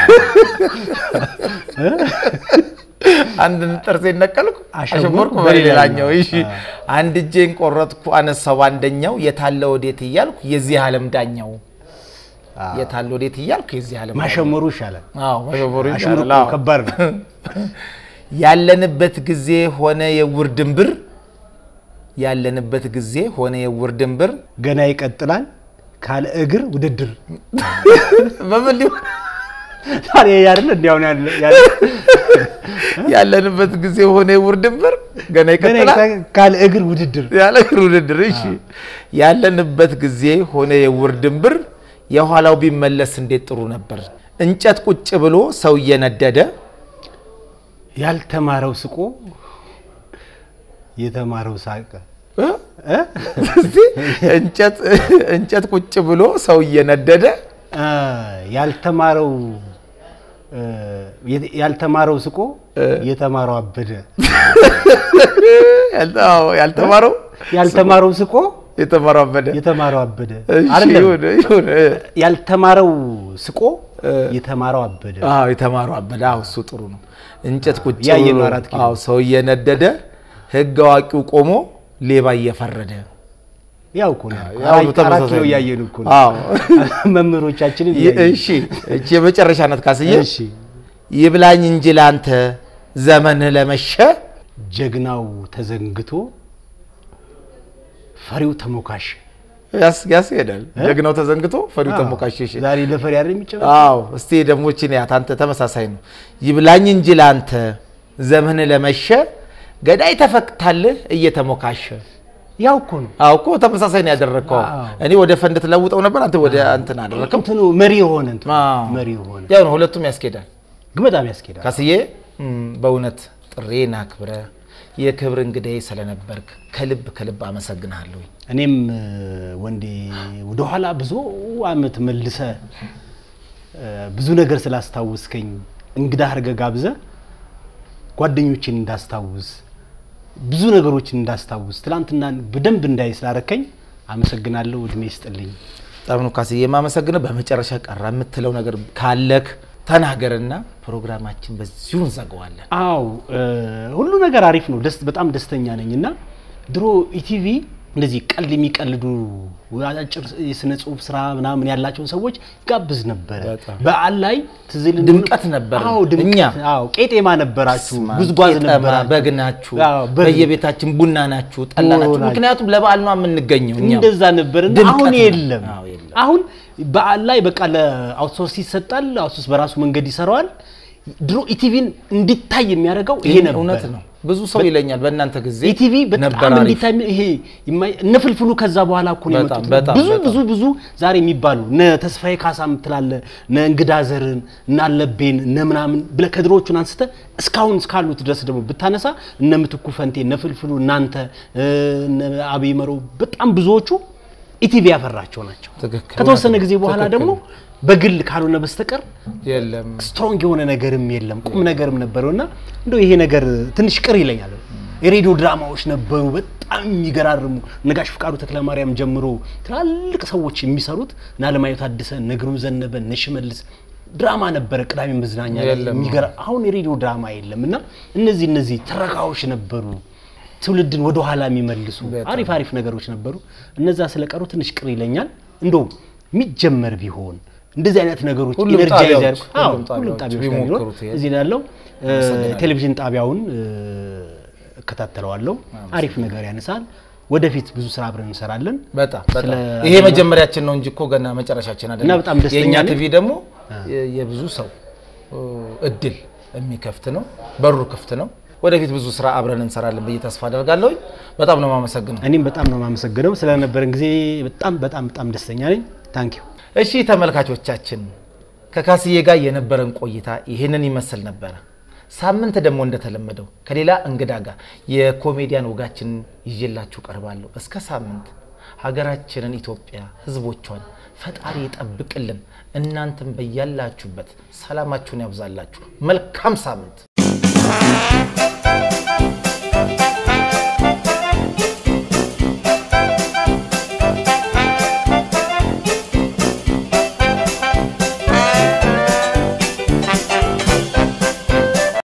Speaker 1: አንድ ጥርሴን ነቀልኩ
Speaker 2: አሸመርኩ
Speaker 1: አሸመርኩ
Speaker 2: በሌላኛው።
Speaker 1: በሌላኛው። እሺ አንድ እጄን ቆረጥኩ አነሳው አንደኛው የታለ ወዴት እያልኩ የዚህ ዓለም ዳኛው የታለ ወዴት እያልኩ የዚህ ዓለም ዳኛው።
Speaker 2: ማሸመሩ ይሻላል።
Speaker 1: አዎ ማሸመሩ
Speaker 2: አሽሙር
Speaker 1: ይሻላል። አዎ።
Speaker 2: ከባድ ነው።
Speaker 1: ያለንበት ጊዜ ሆነ የውር ድንብር ያለንበት ጊዜ ሆነ የውር ድንብር
Speaker 2: ገና ይቀጥላል ካለ እግር ውድድር
Speaker 1: በምን ሊሆን
Speaker 2: ታዲያ ያለ እንዲያውን ያለ ያለ
Speaker 1: ያለንበት ጊዜ ሆነ የውር ድንብር ገና
Speaker 2: ገና
Speaker 1: ይቀጥላል
Speaker 2: ይቀጥላል ካለ እግር ውድድር
Speaker 1: ያለ እግር ውድድር። እሺ ያለንበት ጊዜ ሆነ የውር ድንብር የኋላው ቢመለስ እንዴት ጥሩ ነበር። እንጨት ቁጭ ብሎ ሰው እየነደደ
Speaker 2: ያልተማረው ስቆ የተማረው ሳቀ።
Speaker 1: እ?
Speaker 2: እ?
Speaker 1: እስቲ እንጨት እንጨት ቁጭ ብሎ ሰው እየነደደ
Speaker 2: አ፣ ያልተማረው እ፣ የ- ያልተማረው ስቆ የተማረው አበደ።
Speaker 1: ያልተ- አዎ፣ ያልተማረው
Speaker 2: ያልተማረው ስቆ
Speaker 1: የተማረው አበደ።
Speaker 2: የተማረው አበደ።
Speaker 1: እሺ፣
Speaker 2: አይደለም
Speaker 1: ይሁን ይሁን።
Speaker 2: ያልተማረው ስቆ የተማረው አበደ።
Speaker 1: አዎ የተማረው አበደ። አዎ እሱ ጥሩ ነው። እንጨት ቁጭ
Speaker 2: ያየነው
Speaker 1: ብሎ
Speaker 2: አራት ኪሎ።
Speaker 1: አዎ ሰው እየነደደ ህግ አዋቂው ቆሞ ሌባ እየፈረደ
Speaker 2: ያው እኮ ነው።
Speaker 1: ያው
Speaker 2: አራት- አራት
Speaker 1: ተመሳሳይ
Speaker 2: ኪሎ
Speaker 1: ነው።
Speaker 2: እያየን እኮ ነው።
Speaker 1: አዎ
Speaker 2: መምህሮቻችንን
Speaker 1: ይ-
Speaker 2: እያየን።
Speaker 1: እሺ እቺ የመጨረሻ ናት ካስዬ።
Speaker 2: እሺ
Speaker 1: ይብላኝ እንጂ ላንተ ዘመንህ ለመሸ
Speaker 2: ጀግናው ተዘንግቶ ፈሪው ተሞካሽ።
Speaker 1: ያስ ያስሄዳል። ጀግናው ተዘንግቶ ፈሪው
Speaker 2: አዎ፣
Speaker 1: ተሞካሸሽ።
Speaker 2: ዛሬ ለፈሪ አይደል የሚጨበጥ?
Speaker 1: አዎ እስቲ ደግሞ እቺን ያት አንተ ተመሳሳይ ነው። ይብላኝ እንጂ ላንተ ዘመንህ ለመሸ ገዳይ ተፈቅታልህ እየተሞካሸ
Speaker 2: ያው እኮ ነው።
Speaker 1: አዎ እኮ ተመሳሳይ ነው ያደረግከው።
Speaker 2: አዎ።
Speaker 1: እኔ ወደ ፈንድ ትለውጠው ነበር፣ አንተ ወደ እንትን አደረግከው።
Speaker 2: እንትኑ መሪ የሆነ እንትኑ
Speaker 1: አዎ።
Speaker 2: መሪ የሆነ
Speaker 1: ያው ነው፣ ሁለቱም ያስኬዳል።
Speaker 2: ግን በጣም ያስኬዳል።
Speaker 1: ካስዬ እም፣ በእውነት ጥሬን አክብረ የክብር እንግዳዬ ስለነበርክ ከልብ ከልብ አመሰግንሃለሁ።
Speaker 2: እኔም እ፣ ወንዴ ወደኋላ ብዙ አመት መልሰ እ፣ ብዙ ነገር ስላስታውስከኝ እንግዳ አድርገህ ጋብዘህ ጓደኞችን እንዳስታውስ ብዙ ነገሮችን እንዳስታውስ ትላንትና በደንብ እንዳይ ስላረከኝ አመሰግናለሁ። እድሜ ይስጥልኝ።
Speaker 1: በጣም ነው ካስዬ የማመሰግነው። በመጨረሻ ቀረ የምትለው ነገር ካለክ ተናገርና ፕሮግራማችን በዚሁ እንዘጋዋለን።
Speaker 2: አው ሁሉ ነገር አሪፍ ነው። ደስ በጣም ደስተኛ ነኝ እና ድሮ ኢቲቪ እንደዚህ ቀልድ የሚቀልዱ አጫጭር የስነ ጽሁፍ ስራ ምናምን ያላቸውን ሰዎች ጋብዝ ነበረ።
Speaker 1: በጣም።
Speaker 2: በዓል ላይ ትዝ ይልህ
Speaker 1: ድምቀት ነበር።
Speaker 2: አዎ ድምቀት።
Speaker 1: እኛ
Speaker 2: አዎ ቄጤማ ነበራችሁ፣
Speaker 1: ስማ፣
Speaker 2: ጉዝጓዝ
Speaker 1: ቄጠማ፣
Speaker 2: ነበራችሁ፣
Speaker 1: በግ ናችሁ፣
Speaker 2: አዎ፣ በግ።
Speaker 1: በየቤታችን ቡና ናችሁ፣ ጠላ
Speaker 2: ዶሮ
Speaker 1: ናችሁ።
Speaker 2: ናችሁ።
Speaker 1: ምክንያቱም ለበዓል ነው የምንገኘው እኛም።
Speaker 2: እንደዛ ነበር። እና
Speaker 1: ድምቀት
Speaker 2: አሁን
Speaker 1: ነው።
Speaker 2: የለም።
Speaker 1: አዎ፣ የለም።
Speaker 2: አሁን በዓል ላይ በቃ ለአውትሶርስ ይሰጣል። አውትሶርስ በራሱ መንገድ ይሰራዋል። ድሮ ኢቲቪን እንዲታይ የሚያደርገው ይሄ ነበር።
Speaker 1: እውነት ነው። ብዙ ሰው ይለኛል በእናንተ ጊዜ
Speaker 2: ኢቲቪ
Speaker 1: ነበር
Speaker 2: በጣም
Speaker 1: አሪፍ።
Speaker 2: እንዲታይ ይሄ የማይ- እነ ፍልፍሉ ከዛ በኋላ እኮ ነው
Speaker 1: በጣም፣
Speaker 2: የመጡት።
Speaker 1: በጣም፣
Speaker 2: ብዙ
Speaker 1: በጣም።
Speaker 2: ብዙ ብዙ ዛሬ የሚባሉ እነ ተስፋዬ ካሳ ምትላለ እነ እንግዳ ዘርን እነ አለቤን እነ ምናምን ብለህ ከድሮዎቹን አንስተ እስካሁን እስካሉት ድረስ ደግሞ ብታነሳ እነ ምትኩ ፈንቴ እነ ፍልፍሉ እናንተ እነ አብይ መሮ በጣም ብዙዎቹ ኢቲቪ ያፈራቸው ናቸው።
Speaker 1: ትክክል።
Speaker 2: ከተወሰነ ጊዜ በኋላ
Speaker 1: ትክክል።
Speaker 2: ደግሞ በግል ካልሆነ በስተቀር
Speaker 1: የለም
Speaker 2: ስትሮንግ የሆነ ነገርም የለም ቁም ነገርም ነበረው እና እንደው ይሄ ነገር ትንሽ ቅር ይለኛል። የሬዲዮ ድራማዎች ነበሩ በጣም የሚገራርሙ ነጋሽ ፍቃዱ ተክለማርያም ጀምሮ ትላልቅ ሰዎች የሚሰሩት እነ አለማየሁ ታደሰ፣ እነ ግሩም ዘነበ፣ እነ ሽመልስ ድራማ ነበረ ቅዳሜ መዝናኛ ላይ
Speaker 1: የለም።
Speaker 2: የሚገራ አሁን የሬዲዮ ድራማ የለም እና እነዚህ እነዚህ ትረካዎች ነበሩ ትውልድን ወደ ኋላ የሚመልሱ
Speaker 1: በጣም።
Speaker 2: አሪፍ አሪፍ ነገሮች ነበሩ። እነዛ ስለቀሩ ትንሽ ቅር ይለኛል። እንደው የሚጀመር ቢሆን እንደዚህ አይነት ነገሮች
Speaker 1: ሁሉም
Speaker 2: ኢነርጃይዝ
Speaker 1: ጣቢያዎች፣
Speaker 2: ያደርጉ አዎ፣
Speaker 1: ሁሉም
Speaker 2: ሁሉም
Speaker 1: ጣቢያዎች
Speaker 2: ጣቢያዎች ላይ ቢሆን
Speaker 1: ቢሞክሩት ይሄ
Speaker 2: እዚህ ላይ ያለው እ፣
Speaker 1: አመሰግናለሁ።
Speaker 2: ቴሌቪዥን ጣቢያውን እ፣ እከታተለዋለሁ። አሪፍ ነገር ያነሳል። ወደፊት ብዙ ስራ አብረን እንሰራለን።
Speaker 1: በጣም በጣም
Speaker 2: ስለ-
Speaker 1: ይሄ መጀመሪያችን ነው እንጂ እኮ ገና መጨረሻችን አይደለም።
Speaker 2: እና በጣም ደስተኛ
Speaker 1: የእኛ
Speaker 2: ነኝ።
Speaker 1: ቲቪ ደግሞ የ- የብዙ ሰው እ፣ እድል የሚከፍት ነው። በሩ ክፍት ነው። ወደፊት ብዙ ስራ አብረን እንሰራለን ብዬ ተስፋ አደርጋለሁ። በጣም ነው የማመሰግነው።
Speaker 2: እኔም በጣም ነው የማመሰግነው ስለነበረን ጊዜ በጣም በጣም በጣም ደስተኛ ነኝ። ታንክ ዩ
Speaker 1: እሺ ተመልካቾቻችን ከካስዬ ጋር የነበረን ቆይታ ይህንን ይመስል ነበረ። ሳምንት ደግሞ እንደተለመደው ከሌላ እንግዳ ጋር የኮሜዲያን ወጋችንን ይዤላችሁ ቀርባለሁ። እስከ ሳምንት ሀገራችንን ኢትዮጵያ ሕዝቦቿን ፈጣሪ ይጠብቅልን። እናንተም በያላችሁበት ሰላማችሁን ያብዛላችሁ። መልካም ሳምንት